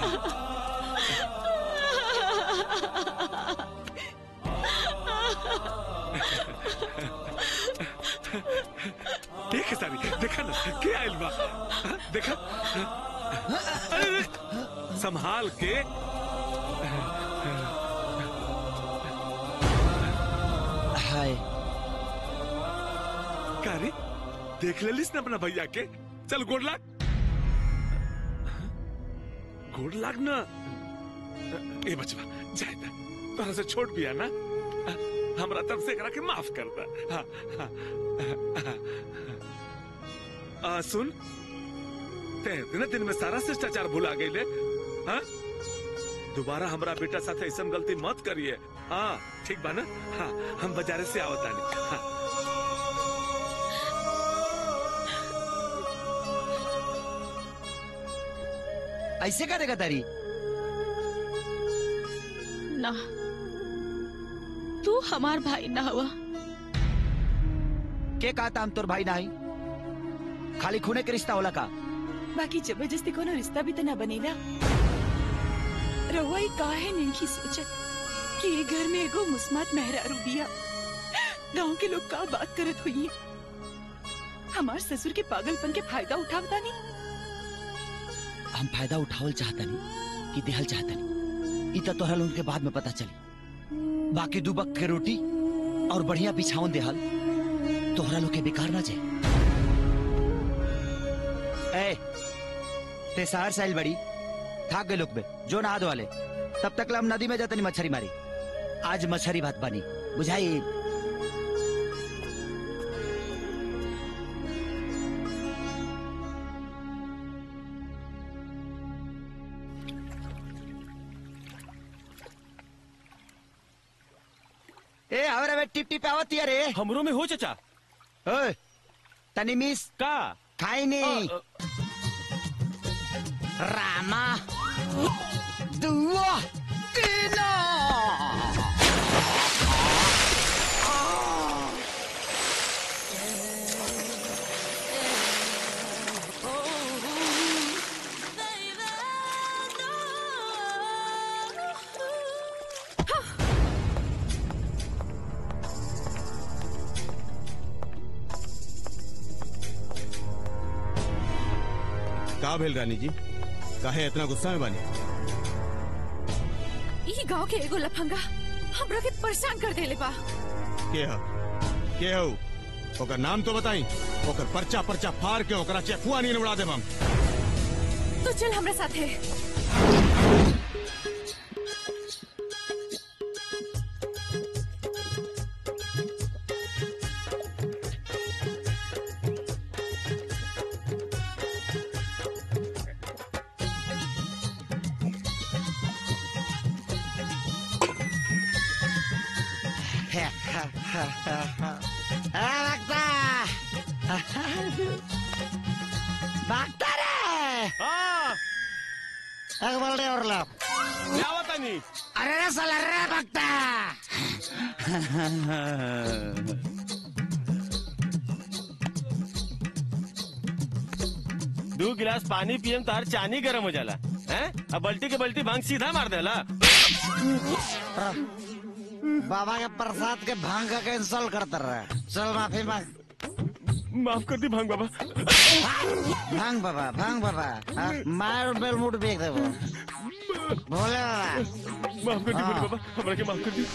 देख सारी देखा ना के आइल बा हाँ, देखा हाँ? अरे अरे, संभाल के हाय का रे देख लेलिस ना अपना भैया के चल गोड़ लाग गोड़ लाग ना ए बचवा जाए ना तोरा से छोट बिया ना हमरा तरफ से एकरा के माफ कर दा हाँ, हाँ, हाँ, आ, सुन ते इतने दिन में सारा शिष्टाचार भुला गई हाँ दोबारा हमरा बेटा साथे ऐसा गलती मत करिए हाँ ठीक बा ना हाँ हम बाजारे से आवतानी हाँ ऐसे करेगा तारी ना तू हमार भाई ना हुआ के कहा था हम तोर भाई नहीं खाली खूने के रिश्ता होला का बाकी जबरदस्ती कोनो रिश्ता भी तो ना बनेला रहुआ ही काहे नहीं सोचत कि ये घर में एगो मुस्मात मेहरारू बिया गांव के लोग का बात करत हुई हमार ससुर के पागलपन के फायदा उठावता नहीं हम फायदा उठावल चाहता नहीं कि देहल चाहता नहीं इ तो तोहरा लोगन के बाद में पता चली बाकी दू बक के रोटी और बढ़िया बिछावन देहल तोहरा लोग के बेकार ना जाए ए ते शहर साइल बड़ी थाक गए लोग में जो नहा वाले तब तक ला हम नदी में जाते नहीं मछली मारी आज मछली भात बनी बुझाई ए हमरा में टिप टिप आवत रे हमरो में हो चचा ओए तनी मिस का खाई नहीं रामा दुआ तीना का भेल रानी जी काहे इतना गुस्सा में बानी ई गांव के एगो लफंगा हमरा के परेशान कर देले बा के ह के हो ओकर नाम तो बताई ओकर पर्चा पर्चा फाड़ के ओकरा चेकुआ नहीं उड़ा देब हम तो चल हमरा साथे Bagda! Bagda रे! हाँ एक बोल रहे और लोग क्या बतानी अरे रे साला रे भक्ता दो गिलास पानी पियम तार चानी गरम हो जाला हैं अब बल्टी के बल्टी भांग सीधा मार देला बाबा के प्रसाद के भांग का कैंसल करते रहे चल माफी मांग माफ कर दी भांग बाबा भांग बाबा भांग बाबा हाँ, मार बेल मुट बेच दे वो भोले बाबा माफ कर दी हाँ। भोले बाबा हमरा के माफ कर दी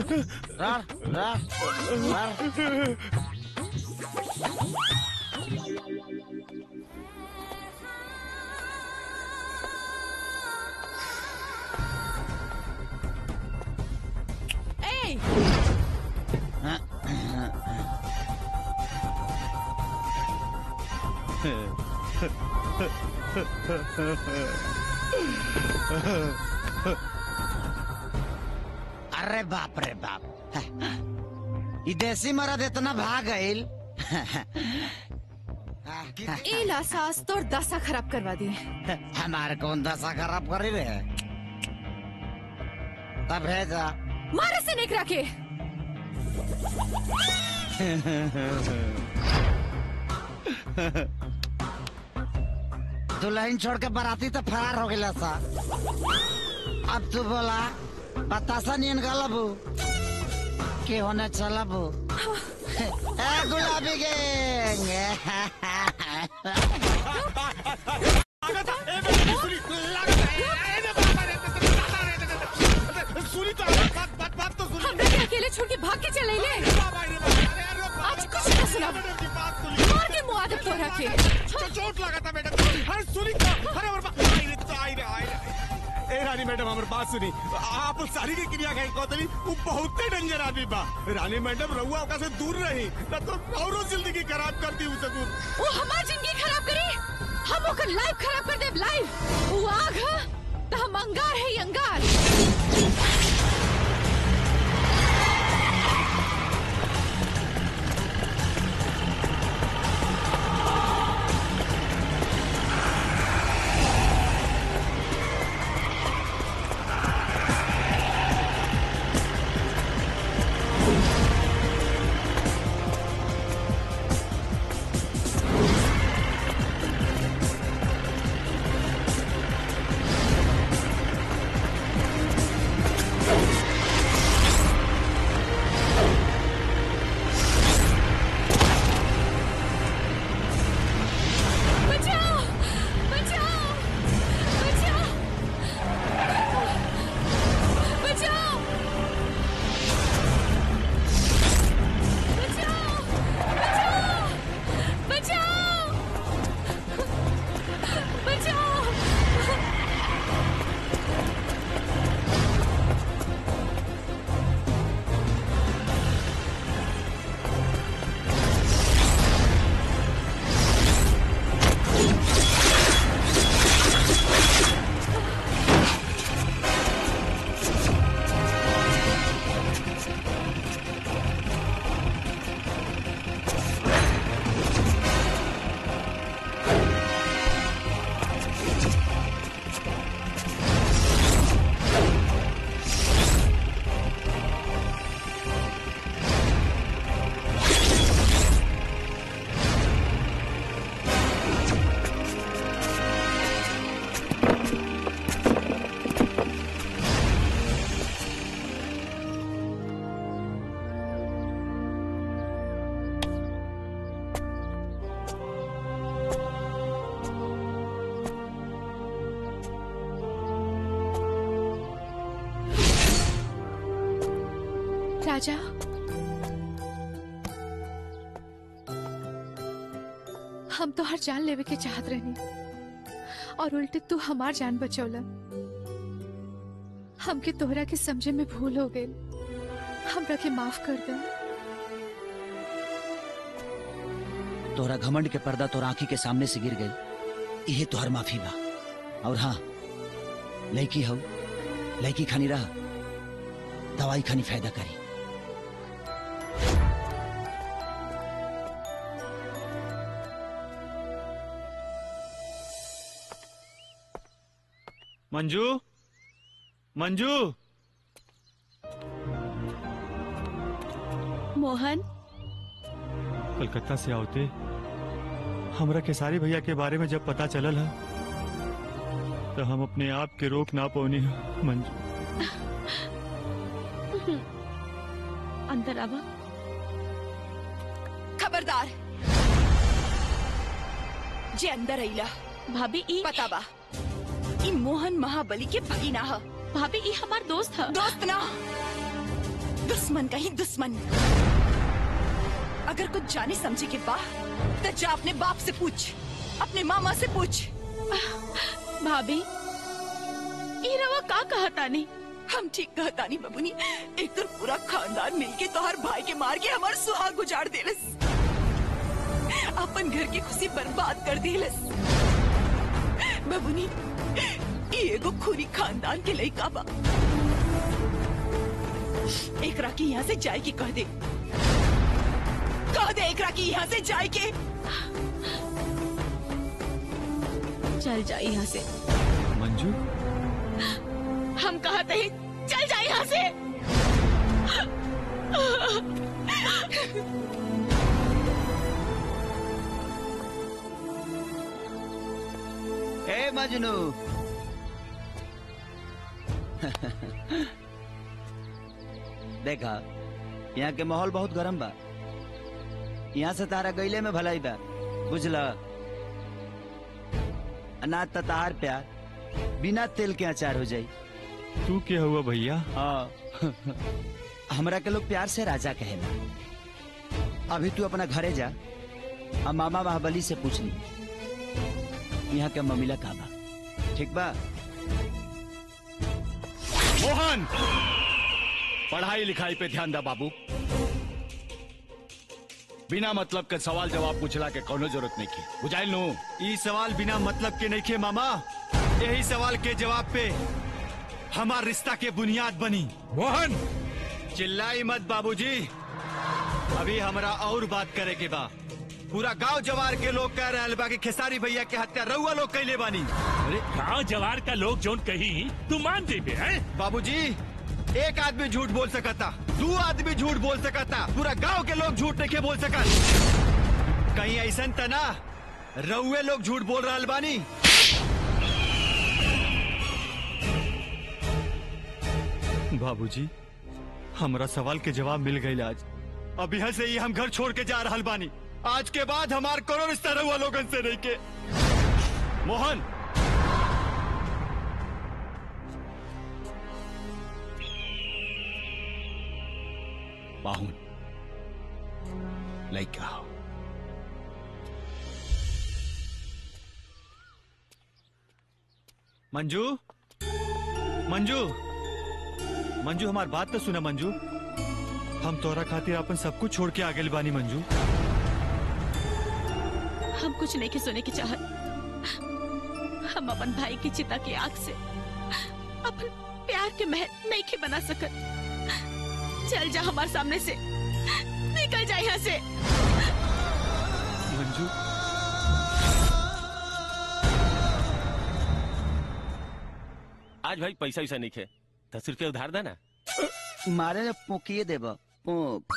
रा, रा, रा। ए अरे बाप रे बाप ई देसी मरद इतना भाग गईल ए ला सास तोर दशा खराब करवा दी हमारे कौन दशा खराब करी रे तब भेजा मारे से निकरा के दुल्हन छोड़ के बराती तो फरार हो गया सा अब तू बोला बतासा नियन गलबू के होने चलबू ए गुलाबी गैंग सुनी तो बात बात बात तो सुनी हमरा के अकेले छोड़ के भाग के चले ले आज कुछ ना सुना मार के मुआ दे तोरा के चोट लगा था मैडम अरे सुनी तो अरे और बात आई रे तो आई रे आई रे ए रानी मैडम हमारी बात सुनी आप सारी की क्रिया कहीं कहतली वो बहुत डेंजर आदमी बा रानी मैडम रहुआ ओका से दूर रही ना तो औरो जिंदगी खराब कर दी उसे दूर वो हमार जिंदगी खराब करी हम ओकर लाइफ खराब कर देब लाइफ वो आग है तो हम अंगार है ये अंगार बचाओ बचाओ बचाओ बचाओ बचाओ बचाओ बचाओ बचाओ राजा हम तो हर जान लेवे के चाहत रहनी और उल्टे तू हमार जान बचौला हमके तोहरा के समझे में भूल हो गई हमरा के माफ कर दे तोहरा घमंड के पर्दा तोरा आंखी के सामने से गिर गई इहे तोहर माफी बा और हाँ लड़की हो लड़की खानी रहा दवाई खानी फायदा करी मंजू मंजू मोहन कलकत्ता से आवते हमरा केसारी भैया के बारे में जब पता चलल है तो हम अपने आप के रोक ना पौनी है मंजू अंदर आवा खबरदार जे अंदर अइला भाभी ई पता बा ई मोहन महाबली के भगीना ह भाभी ई हमार दोस्त ह दोस्त ना दुश्मन का ही दुश्मन अगर कुछ जाने समझे के बा तो जा अपने बाप से पूछ अपने मामा से पूछ भाभी ई रवा का कहता नहीं हम ठीक कहता नहीं बबुनी एक तो पूरा खानदान मिलके तोहर भाई के मार के हमार सुहाग उजाड़ देलस अपन घर की खुशी बर्बाद कर देलस बबुनी ई एगो खूनी खानदान के लइका बा एकरा के यहाँ से जाए के कह दे कह दे एकरा की यहाँ से जाए के चल जा यहाँ से मंजू हम कहते हैं चल जा यहाँ से ए मजनू देखा यहाँ के माहौल बहुत गरम बा यहाँ से तारा गईले में भलाई बा बुझला अनाज त तहार प्यार बिना तेल के अचार हो जाई तू क्या हुआ भैया हाँ हमरा के लोग प्यार से राजा कहेला अभी तू अपना घरे जा और मामा महाबली से पूछ ली यहाँ के ममिला का बा ठीक बा मोहन पढ़ाई लिखाई पे ध्यान दा बाबू बिना मतलब के सवाल जवाब पूछला के कोनो जरूरत नहीं की बुझाइल नु ई सवाल बिना मतलब के नहीं खे मामा यही सवाल के जवाब पे हमार रिश्ता के बुनियाद बनी मोहन चिल्लाई मत बाबूजी अभी हमरा और बात करे के बा पूरा गांव जवार के लोग कह रहे बा कि खेसारी भैया के हत्या रउआ लोग कैले बानी अरे गांव जवार का लोग जोन कही तू मान देबे हैं बाबूजी एक आदमी झूठ बोल सकता दो आदमी झूठ बोल सकता पूरा गांव के लोग झूठ नहीं के बोल सकत कहीं ऐसा त ना रउए लोग झूठ बोल रहा बानी बाबूजी हमरा सवाल के जवाब मिल गई आज अब यहाँ से ही हम घर छोड़ के जा रहल बानी आज के बाद हमार कोनो रिश्ता रउआ लोगन से नहीं के मोहन बाहुन लइका हो मंजू मंजू मंजू हमार बात तो सुना मंजू हम तोरा खातिर अपन सब कुछ छोड़ के आगे बानी मंजू हम कुछ नहीं के सुने की चाहत हम अपन भाई की चिता की आग से अपन प्यार के महल नहीं के बना सकत चल जा हमारे सामने से निकल जा यहाँ से मंजू आज भाई पैसा वैसा नहीं खे दस रुपया उधार देना मारे ने पोकिए देब पोक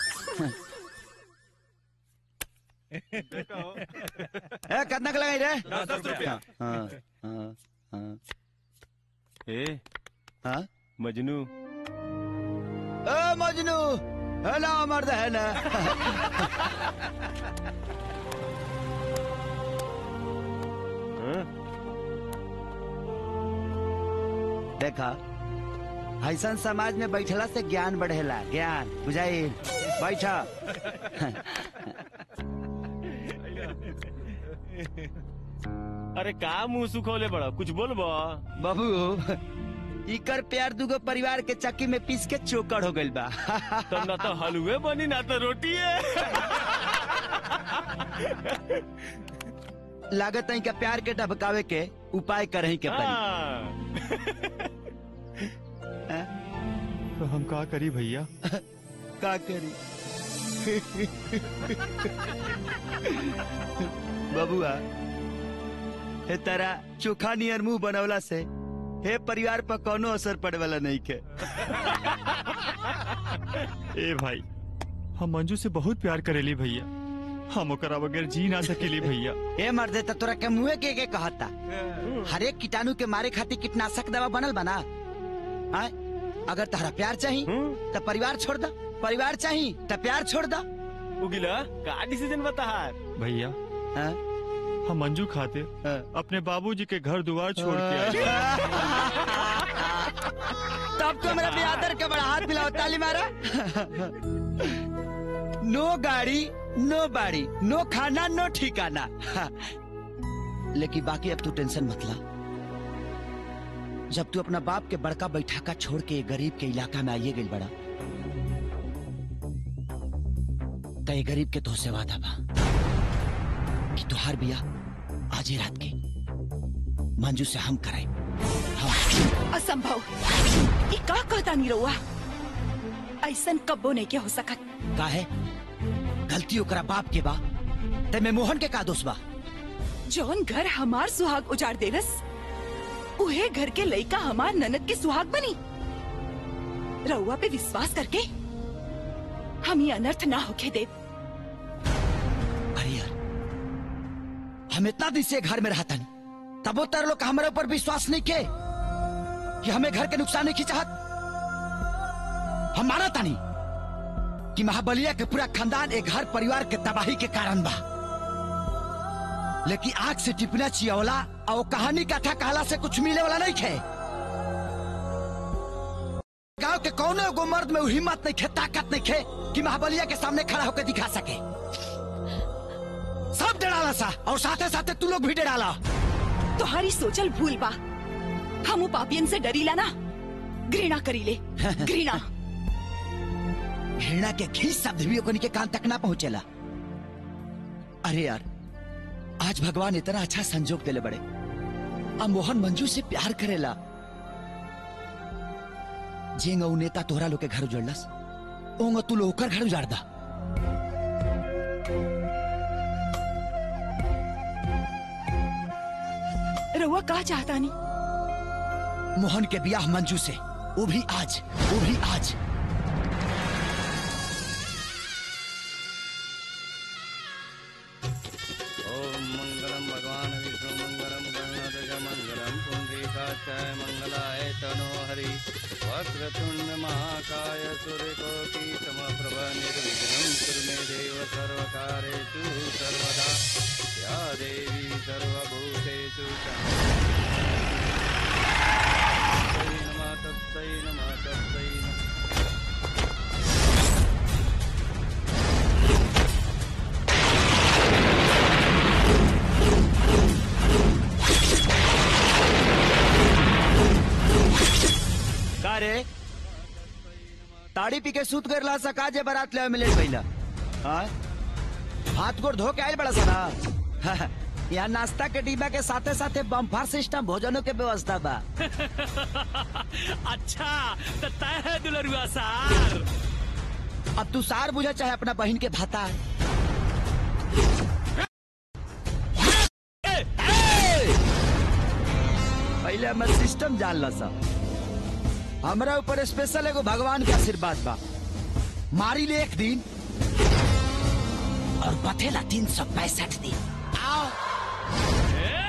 ए कितना के लगाई रे दस दस रुपया। हाँ हाँ हाँ ए हाँ मजनू ए मजनू है ना मर्द है ना देखा ऐसा समाज में बैठला से ज्ञान बढ़ेला ज्ञान बुझाई बैठा अरे का मुंह सुखोले बड़ा कुछ बोलबो बाबू इकर प्यार दुगो परिवार के चक्की में पीस के चोकर हो गइल बा तो ना तो हलवे बनी ना तो रोटी है लागत है का प्यार के ढबकावे के उपाय करही के पड़ी तो हम का करी भैया का करी बबुआ हे तारा चोखा नियर मुंह बनवला से हे परिवार पर कोनो असर पड़े वाला नहीं के ए भाई हम मंजू से बहुत प्यार करेली भैया हम ओकरा बगैर जी ना सकेली भैया ए मर्दे त तोरा के मुंहे के के कहता हर एक कीटाणु के मारे खातिर कीटनाशक दवा बनल बना आय अगर तारा प्यार चाही तो परिवार छोड़ दा परिवार चाही तो प्यार छोड़ दा उगिला का डिसीजन बता भैया हम मंजू खातिर अपने बाबूजी के घर द्वार छोड़ के आए तब तो मेरा बियादर के बड़ा हाथ मिलाओ ताली मारा नो गाड़ी नो बाड़ी नो खाना नो ठिकाना लेकिन बाकी अब तू टेंशन मत ला जब तू अपना बाप के बड़का बैठाका छोड़ के गरीब के इलाका में आइए गई बड़ा तो ये गरीब के तो से वादा बा कि तुहार बिया आज ही रात के मंजू से हम कराए असंभव ये का कहता नहीं रहुआ ऐसन कब्बो नहीं के हो सकत का है गलती ओकरा बाप के बा ते में मोहन के का दोष बा जौन घर हमार सुहाग उजाड़ देलस उहे घर के लइका हमार ननद के सुहाग बनी रउआ पे विश्वास करके हम ये अनर्थ ना होके दे अरे यार हम इतना दिन से घर में रहता नहीं तबो तर लोग हमारे ऊपर विश्वास नहीं के कि हमें घर के नुकसान नहीं की चाहत हम माना था नहीं कि महाबलिया के पूरा खानदान एक घर परिवार के तबाही के कारण बा लेकिन आग से टिपना चियवला और कहानी कथा कहला से कुछ मिले वाला नहीं खे गांव के कौने एगो मर्द में वो हिम्मत नहीं खे ताकत नहीं खे कि महाबलिया के सामने खड़ा होकर दिखा सके सब डराला सा और साथे साथे तू लोग भी डराला तुम्हारी सोचल भूल बा हम पापियन से डरीला ना घृणा करीले घृणा घृणा के घी शब्द भी ओकनी के कान तक ना पहुंचेला अरे यार आज भगवान इतना अच्छा संजोग देले बड़े अब मोहन मंजू से प्यार करेला जेंग ऊ नेता तोहरा लोग के घर उजड़लस ओंग तू लोग ओकर घर उजाड़ दा रउआ का चाहता नहीं मोहन के ब्याह मंजू से वो भी आज वो भी आज ओम मंगलम भगवान विष्णु मंगलम गणनाथ मंगलम पुंडरीकाचाय मंगलाय तनो हरि वक्रतुंड महाकाय सूर्यकोटि समप्रभ निर्विघ्नं कुरु मे देव सर्वकारेषु सर्वदा या देवी सर्वभूतेषु तस्मै नमः तस्मै नमः तस्मै नमः का रे ताड़ी पी के सूत कर ला सका जे बारात ले मिले पहिला हाँ हाथ गोड़ धो के आयल बड़ा सना यहाँ नाश्ता के डिब्बा के साथे साथे बम्फार सिस्टम भोजनों के व्यवस्था बा अच्छा तो तय है दुलरुआ सार अब तू सार बुझा चाहे अपना बहन के भाता पहले हमर सिस्टम जान ला सा हमरा ऊपर स्पेशल एगो भगवान के आशीर्वाद बा मारी ले एक दिन और बथेला तीन सौ पैंसठ दिन आओ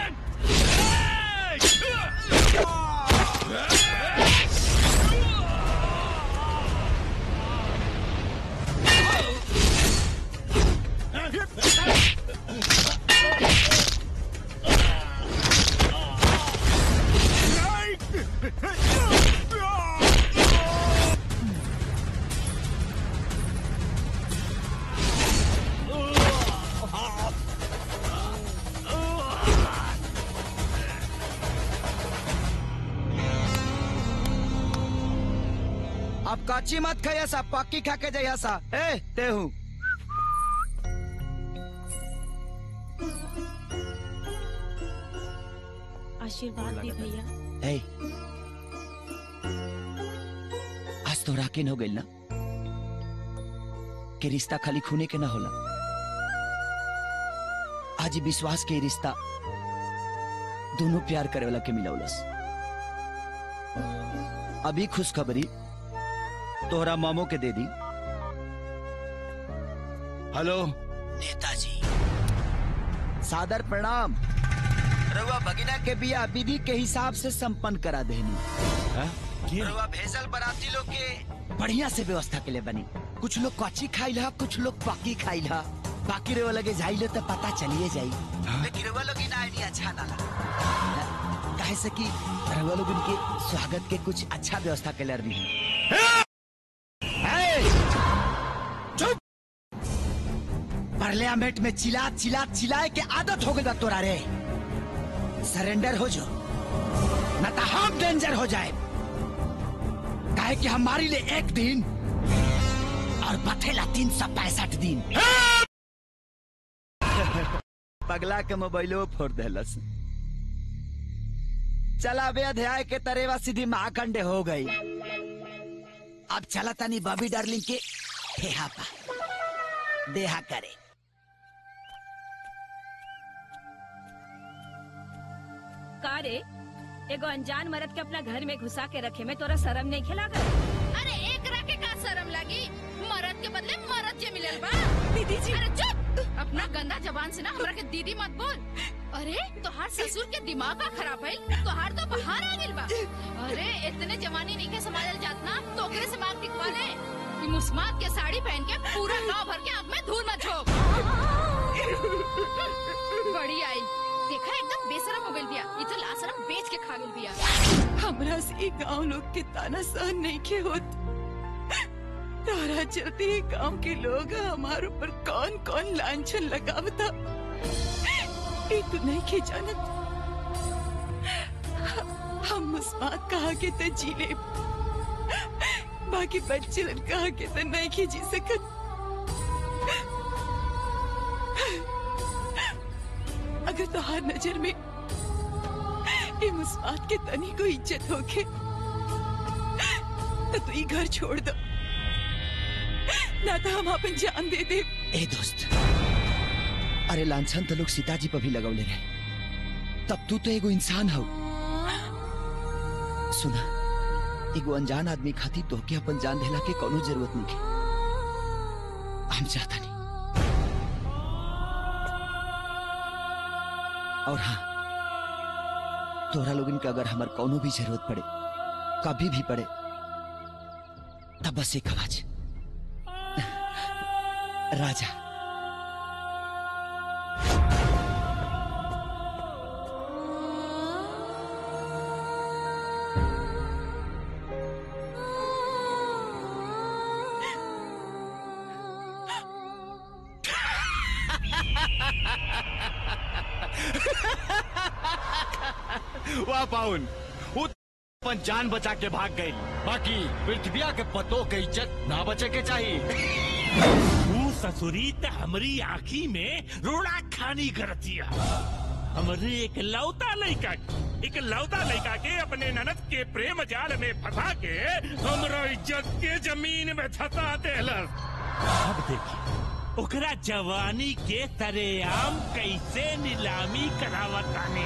अब काची मत खाया सा पक्की खा के जाइया सा ए ते हूँ आशीर्वाद दी भैया ए आज तो राकिन हो गई ना कि रिश्ता खाली खूने के ना होला आज ई विश्वास के ई रिश्ता दोनों प्यार करे वाला के मिलौलस अभी खुशखबरी तोहरा मामो के दे दी हेलो नेताजी सादर प्रणाम रउआ भगिना के बिया विधि के हिसाब से संपन्न करा देनी रउआ भेजल बराती लोग के बढ़िया से व्यवस्था के लिए बनी कुछ लोग कच्ची खाई ला कुछ लोग पक्की खाई ला बाकी रउआ लगे जाइले तो पता चलिए जाई लेकिन रउआ लोग ना आइडिया अच्छा ना लगा काहे काहे से कि रउआ लोग उनके स्वागत के कुछ अच्छा व्यवस्था कैलर भी चुप पार्लियामेंट में चिल्ला चिल्ला चिल्लाए के आदत हो गई बा तोरा रे सरेंडर हो जो न तो हम डेंजर हो जाए काहे कि हमारी लिए एक दिन और बथेला तीन सौ पैंसठ दिन पगला के मोबाइलो फोड़ देलस चला बे अध्याय के तरेवा सीधी महाखंडे हो गई अब चला तनी बबी डार्लिंग के हेहा पा देहा करे का रे एगो अनजान मर्द के अपना घर में घुसा के रखे में तोरा शर्म नहीं खिला कर अरे एक रखे का शर्म लगी मरद के बदले मरद जे मिलल बा दीदी जी अरे चुप अपना गंदा जबान से ना हमरा के दीदी मत बोल अरे तोहार ससुर के दिमाग का खराब है तोहार तो बाहर आ गेल बा अरे इतने जवानी नहीं के संभालल जात ना तो ओकरे से मांग टिकवा ले कि मुस्मात के साड़ी पहन के पूरा गांव भर के आंख में धूल मत झोंक बड़ी आई देखा एकदम बेशरम हो गइल बिया ई तो लाशरम बेच के खा गेल बिया हमरा से गांव लोग के ताना सहन नहीं के होत तारा चलते ही गांव के लोग हमारे ऊपर कौन कौन लांछन लगावता ये तो नहीं के जानत हम मुस्मात कहा के तो जी ले बाकी बच्चे कहा के तो नहीं के जी सकत अगर तोहार नजर में ये मुस्मात के तनी को इज्जत होके तो तू ये घर छोड़ दो ना तो हम अपन जान दे दे ए दोस्त अरे लांछन तो लोग सीताजी पर भी लगौले रहे तब तू तो एगो इंसान हो सुना एगो अनजान आदमी खातिर तोहके अपन जान देला के कोनो जरूरत नहीं है हम चाहता नहीं और हाँ तोरा लोगन के अगर हमार कोनो भी जरूरत पड़े कभी भी पड़े तब बस एक आवाज राजा वाह पाउन वो अपन जान बचा के भाग गई बाकी पृथ्विया के पतों के इज्जत ना बचे के चाहिए तू ससुरी त हमरी आँखी में रोड़ा खानी करतिया हमरे एक लौता लड़का एक लौता लड़का के अपने ननद के प्रेम जाल में फंसा के हमरा इज्जत के जमीन में धसा देलस अब देखिए ओकरा जवानी के तरेआम कैसे नीलामी करावतानी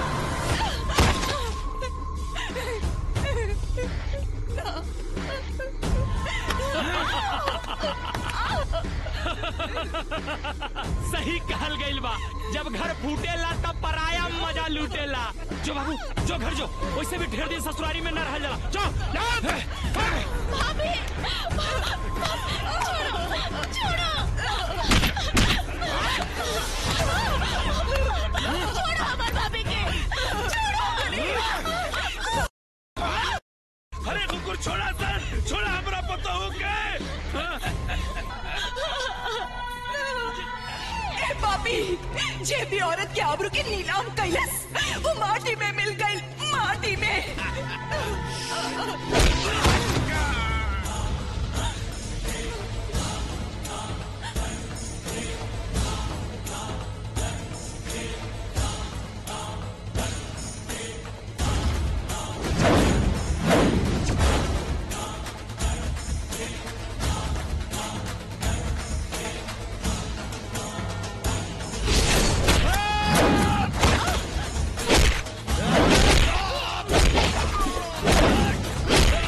सही कहल गइल बा जब घर फूटेला तब पराया मजा लूटेला जो बाबू जो घर जो वैसे भी ढेर दिन ससुरारी में न रह जाला जो भाभी छोड़ो छोड़ो छोड़ो हमार भाभी के अरे कुकुर छोड़ा सर छोड़ा हमरा पता हो के ए पापी जे भी औरत के आबरू के नीलाम कैलस वो माटी में मिल गई माटी में छोड़ो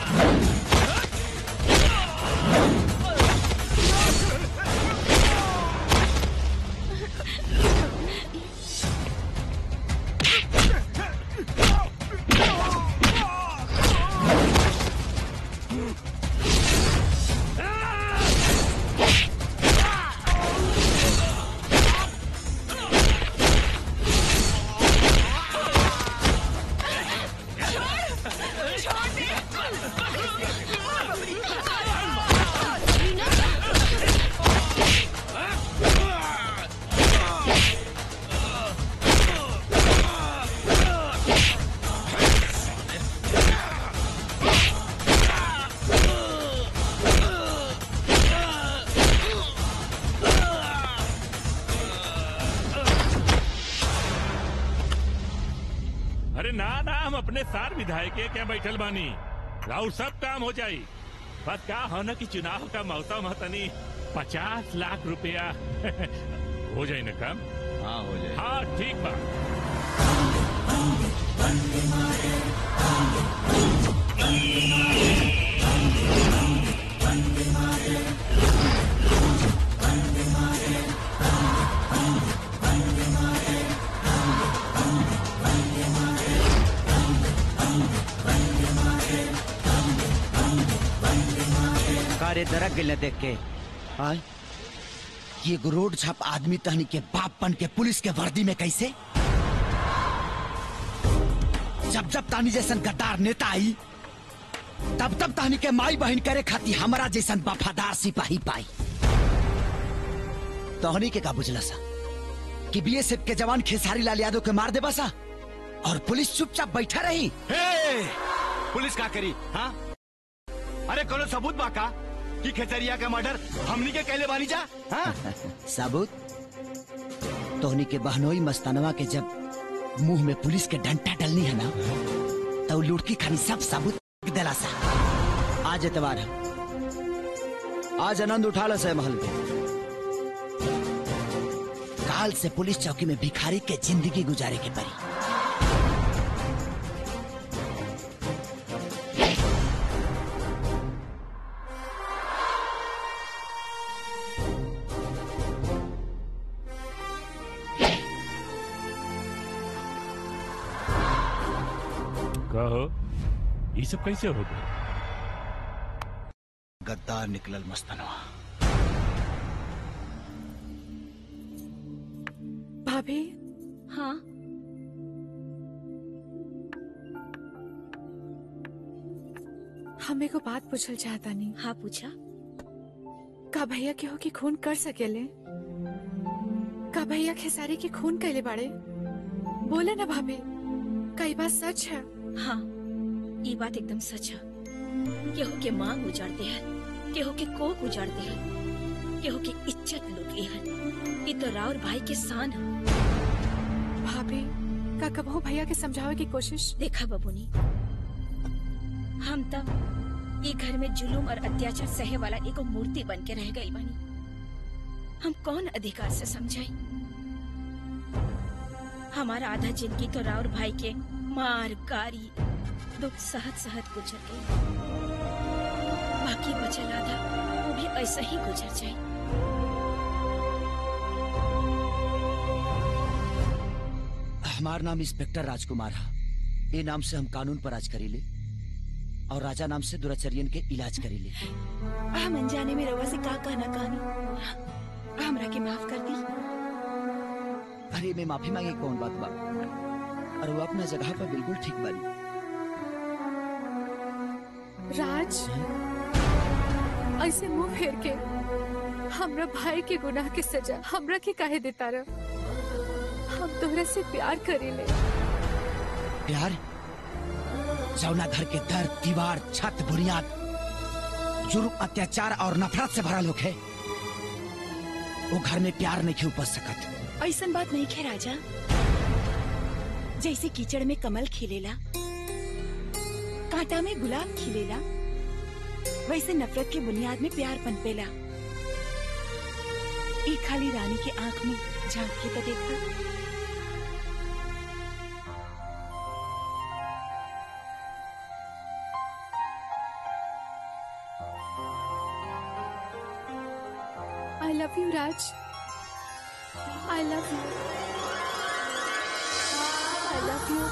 अरे ना ना हम अपने सार विधायक के क्या बैठल बानी राउर सब काम हो जाई बस का हो न कि चुनाव का मौसम है तनी पचास लाख रुपया हो जाए ना काम हाँ हो जाए हाँ ठीक बा कारे दरक गइल देख के आय ये एगो रोड छाप आदमी तहनी के बाप बन के पुलिस के वर्दी में कैसे जब जब तानी जैसन गद्दार नेता आई तब तब तानी के माई बहन करे खाती हमारा जैसन वफादार सिपाही पाई तोहनी के का बुझला सा कि बीएसएफ के जवान खेसारी लाल यादव के मार दे बसा और पुलिस चुपचाप बैठा रही हे! पुलिस का करी हाँ अरे कोनो सबूत बाका कि खेतरिया का मर्डर हमनी के कैले बानी जा हाँ? सबूत तोहनी के बहनोई मस्तानवा के जब मुंह में पुलिस के डंटा डलनी है ना तो लुड़की खानी सब सबूत दिला सा आज एतवार है आज आनंद उठा लो सह महल के काल से पुलिस चौकी में भिखारी के जिंदगी गुजारे के परी कहो ये सब कैसे हो गए गद्दार निकलल मस्तानवा भाभी हाँ हमें को बात पूछल चाहता नहीं हाँ पूछा का भैया केहू की खून कर सकेले का भैया खेसारी की खून कैले बाड़े बोले ना भाभी कई बात सच है हाँ ये बात एकदम सच है केहू के मांग उजाड़ते हैं केहू के कोक उजाड़ते हैं केहू की इज्जत लुटे हैं ये तो राउर भाई के शान है भाभी का कबहू भैया के समझावे की कोशिश देखा बबुनी हम तब ये घर में जुलूम और अत्याचार सहे वाला एगो मूर्ति बन के रह गई बनी हम कौन अधिकार से समझाई हमारा आधा जिंदगी तो राउर भाई के मार गारी दुख सहत सहत गुजर गई बाकी बचल आधा वो भी ऐसा ही गुजर जाए हमार नाम इंस्पेक्टर राजकुमार है ये नाम से हम कानून पर राज करीले और राजा नाम से दुराचर्यन के इलाज करीले हम अनजाने में रवा से का कहना कहानी हमरा के माफ कर दी अरे मैं माफी मांगे कौन बात बा और वो अपना जगह पर बिल्कुल ठीक बानी राज ऐसे मुंह फेर के हमरा भाई के गुनाह के सजा हमरा के काहे देता रह हम तोहरा से प्यार करीले प्यार जौना घर के दर दीवार छत बुनियाद जुर्म अत्याचार और नफरत से भरा लोग है वो घर में प्यार नहीं उपज सकत ऐसन बात नहीं खे राजा जैसे कीचड़ में कमल खिलेला कांटा में गुलाब खिलेला वैसे नफरत के बुनियाद में प्यार पनपेला एक खाली रानी के आंख में झांक के तो देखा I love you Raj I love you I love you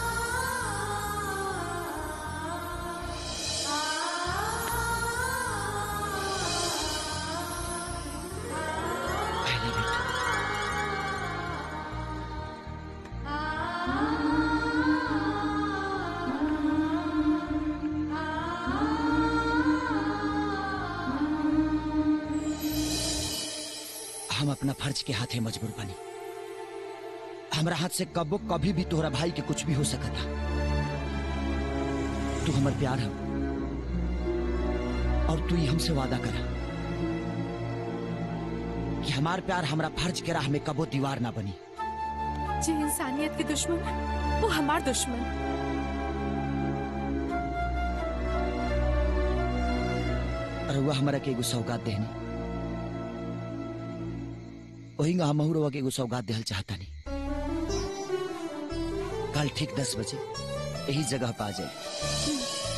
हम अपना फर्ज के हाथे मजबूर बनी हमरा हाथ से कबो कभी भी तोहरा भाई के कुछ भी हो सकता तू हमर प्यार है और तू ही हमसे वादा करा कि हमार प्यार हमरा फर्ज के राह में कबो दीवार ना बनी जे इंसानियत के दुश्मन वो हमार दुश्मन रउआ हमरा के एगो सौगात देहनी वही हम रउआ के एगो सौगात देहल चाहतानी कल ठीक दस बजे यही जगह पे आ जाए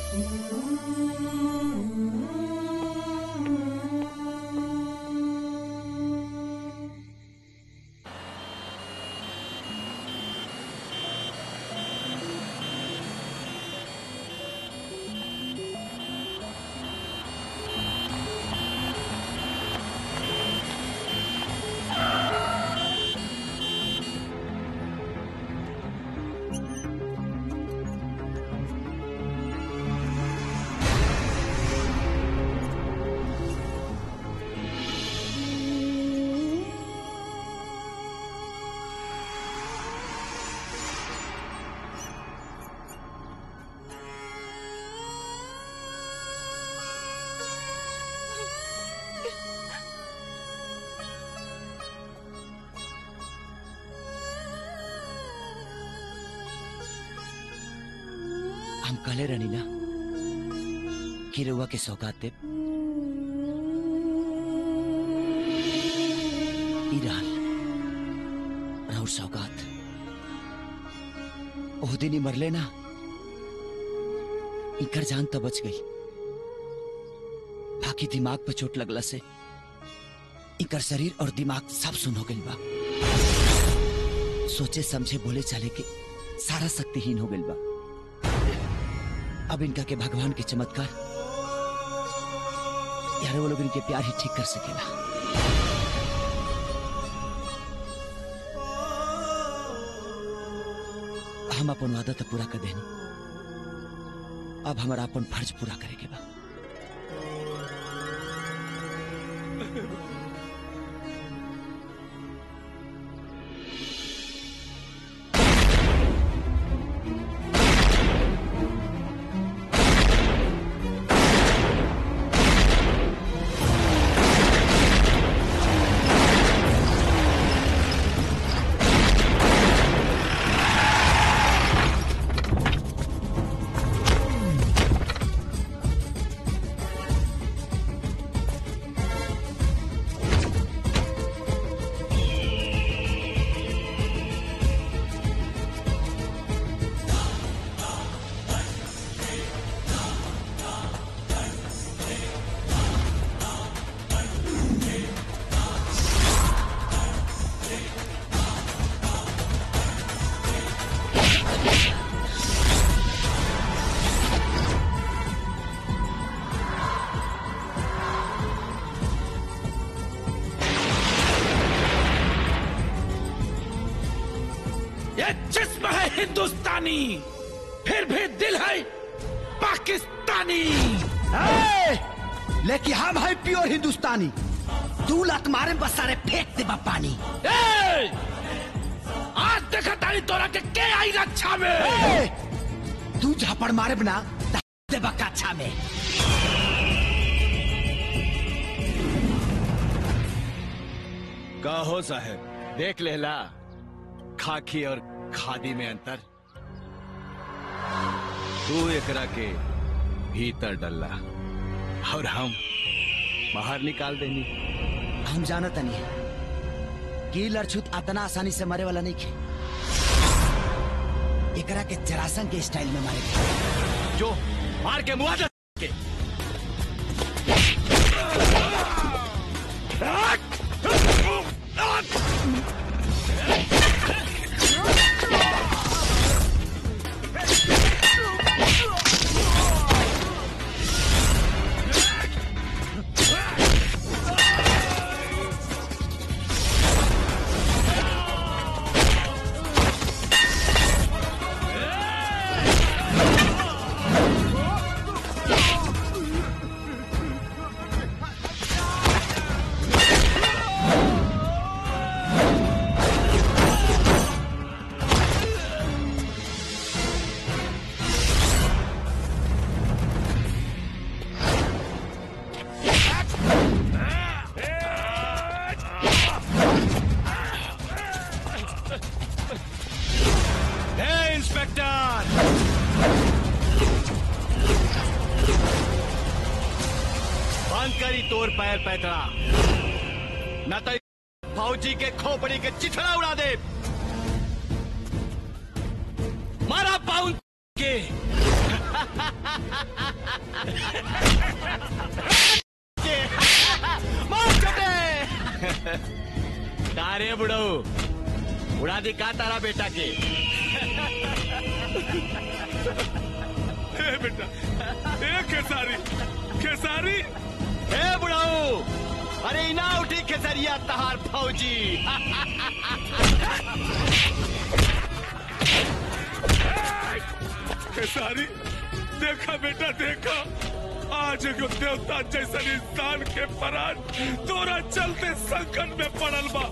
हम कहले रहनी ना कि रउआ के सौगात देब ई रहल राउर सौगात ओह दिन ही मरले ना इकर जान तो बच गई बाकी दिमाग पे चोट लगला से इकर शरीर और दिमाग सब सुन हो गई बा सोचे समझे बोले चाले के सारा शक्तिहीन हो गई बा अब इनका के भगवान के चमत्कार यार वो लोग इनके प्यार ही ठीक कर सकेला हम अपन वादा तो पूरा कर देनी अब हमारा अपन फर्ज पूरा करे के बा ये जिस्म है हिंदुस्तानी फिर भी दिल है पाकिस्तानी ए! लेकिन हम है प्योर हिंदुस्तानी तू लत मारे बस सारे फेंक दे पानी ए! आज देखा तारी तोरा के के आई रक्षा में ए! तू झापड़ मारे बना दे बकाछा में का हो साहब देख लेला खाकी और खादी में अंतर तू एकरा के भीतर डल्ला और हम बाहर निकाल देनी हम जानत नहीं कि लड़छुत अतना आसानी से मरे वाला नहीं खे एकरा के जरासन के स्टाइल में मारे जो मार के मुआवजा के करी तोर पैर पैतरा न तो फौजी के खोपड़ी के चिथड़ा उड़ा दे मारा पाउन के के मार चटे का रे बुढ़ऊ उड़ा दी का तारा बेटा के ए बेटा ए खेसारी खेसारी हे बुढ़ऊ अरे इना उठी खेसरिया तहार फौजी खेसारी देखा बेटा देखा आज एगो देवता जैसन इंसान के परान तोरा चलते संकट में पड़ल बा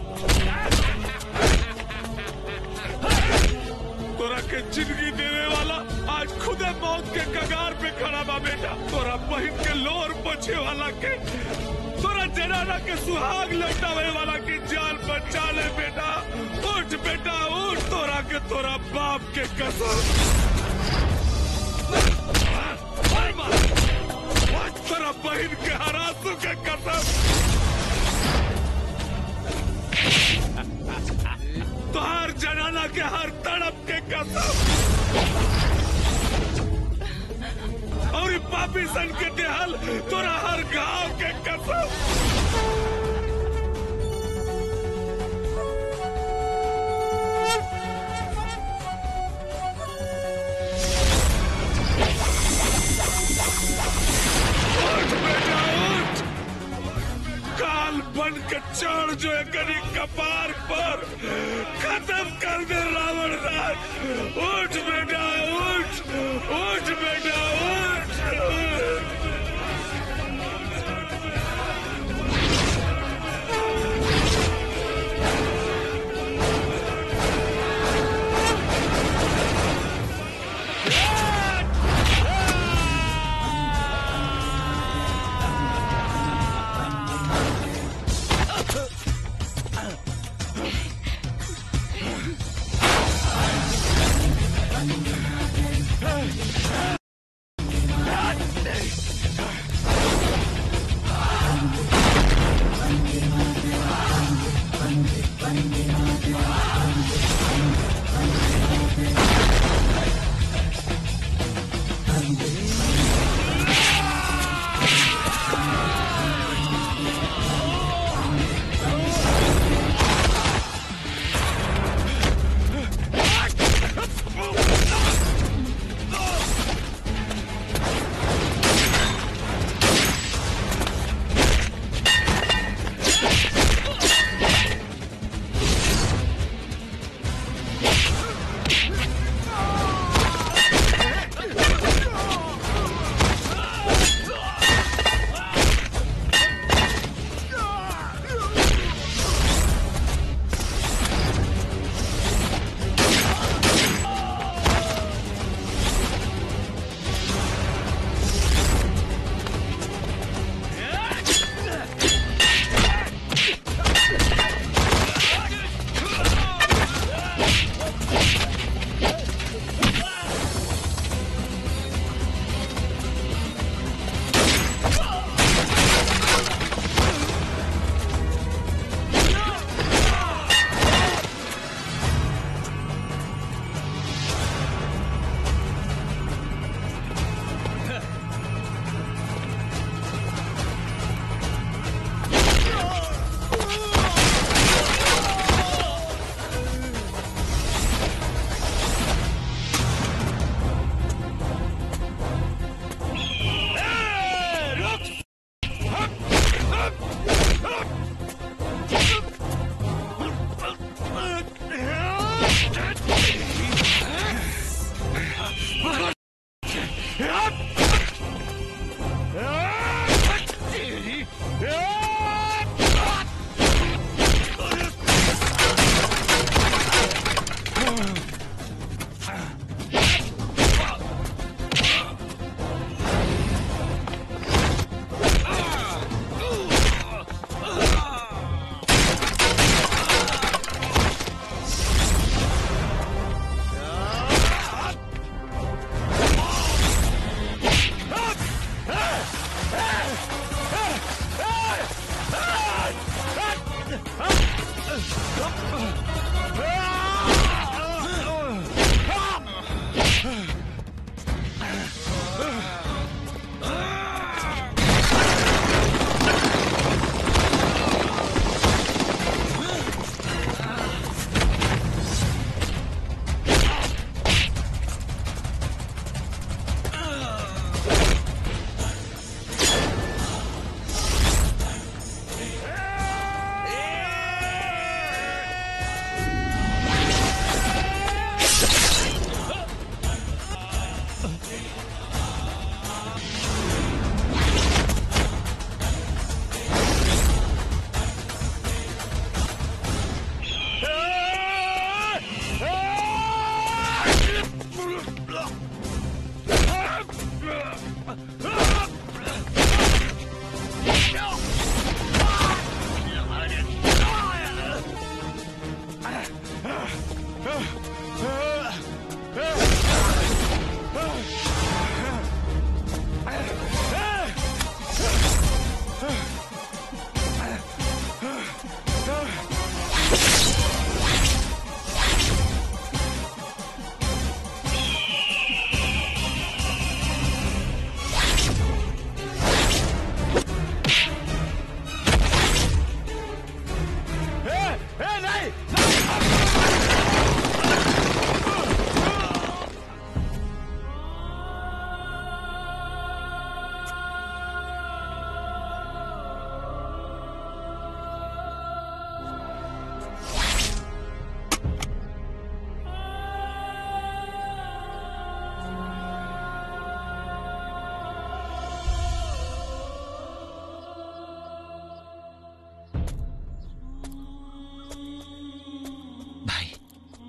तोरा के जिंदगी देने वाला आज खुदे मौत के कगार पे खड़ा बा बेटा तोरा बहन के लोर बचे वाला के तोरा जनाना के सुहाग लौटावे वाला की जान बचा ले बेटा उठ बेटा उठ तोरा के तोरा बाप के कसम तोरा बहन के हरासू के कसम तोहार जनाना के हर तड़प के कसम और ई पापी सन के देहल तोरा हर गांव के कसम उठ बेटा उठ काल बन के चढ़ जो एकरी कपार पर खत्म कर दे रावण राज उठ बेटा उठ उठ बेटा उठ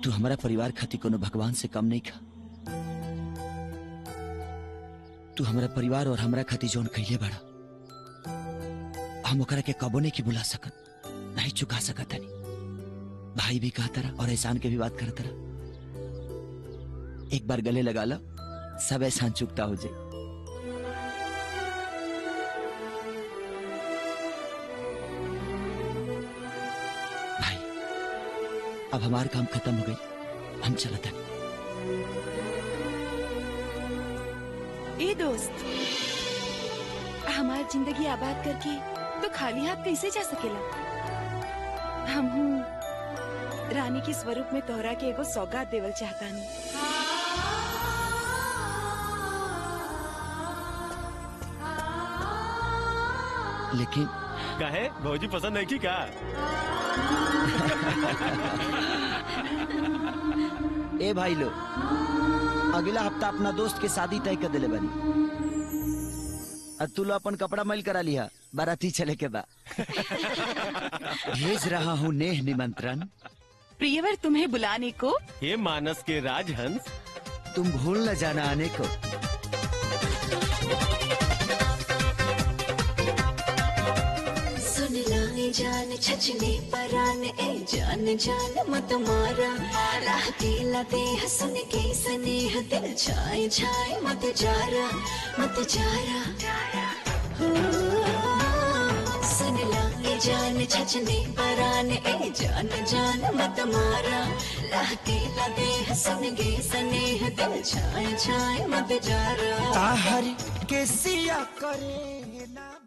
तू हमारा परिवार खातिर कोनो भगवान से कम नहीं खा तू हमारा परिवार और हमरा खातिर जौन कैले बड़ा हम ओकरा के कबो नहीं की बुला सकत नहीं चुका सकत हनी भाई भी कहा तरह और एहसान के भी बात कर तरह एक बार गले लगा लो सब एहसान चुकता हो जाए भाई अब हमार काम खत्म हो गई हम चलत हनी ए दोस्त हमार जिंदगी आबाद करके तो खाली हाथ कैसे जा सकेला हम रानी के स्वरूप में तोहरा के एगो सौगात देवल चाहतानी लेकिन कहे भौजी पसंद नहीं की का ए भाई लो अगला हफ्ता अपना दोस्त के शादी तय कर दिले बनी और तू लो अपन कपड़ा मैल करा लिया बाराती चले के बा भेज रहा हूँ नेह निमंत्रण प्रियवर तुम्हें बुलाने को ये मानस के राजहंस तुम भूल न जाना आने को सुन लाए जान छचने परान ए जान जान मत मारा राह दिला दे हसन के स्नेह दिल छाए छाए मत जारा मत जारा हो, सुन लाए जान छचने परान ए जान जान मत मारा राह दिला दे हसन के स्नेह दिल छाए छाए मत जारा ताहर के सिया करे ना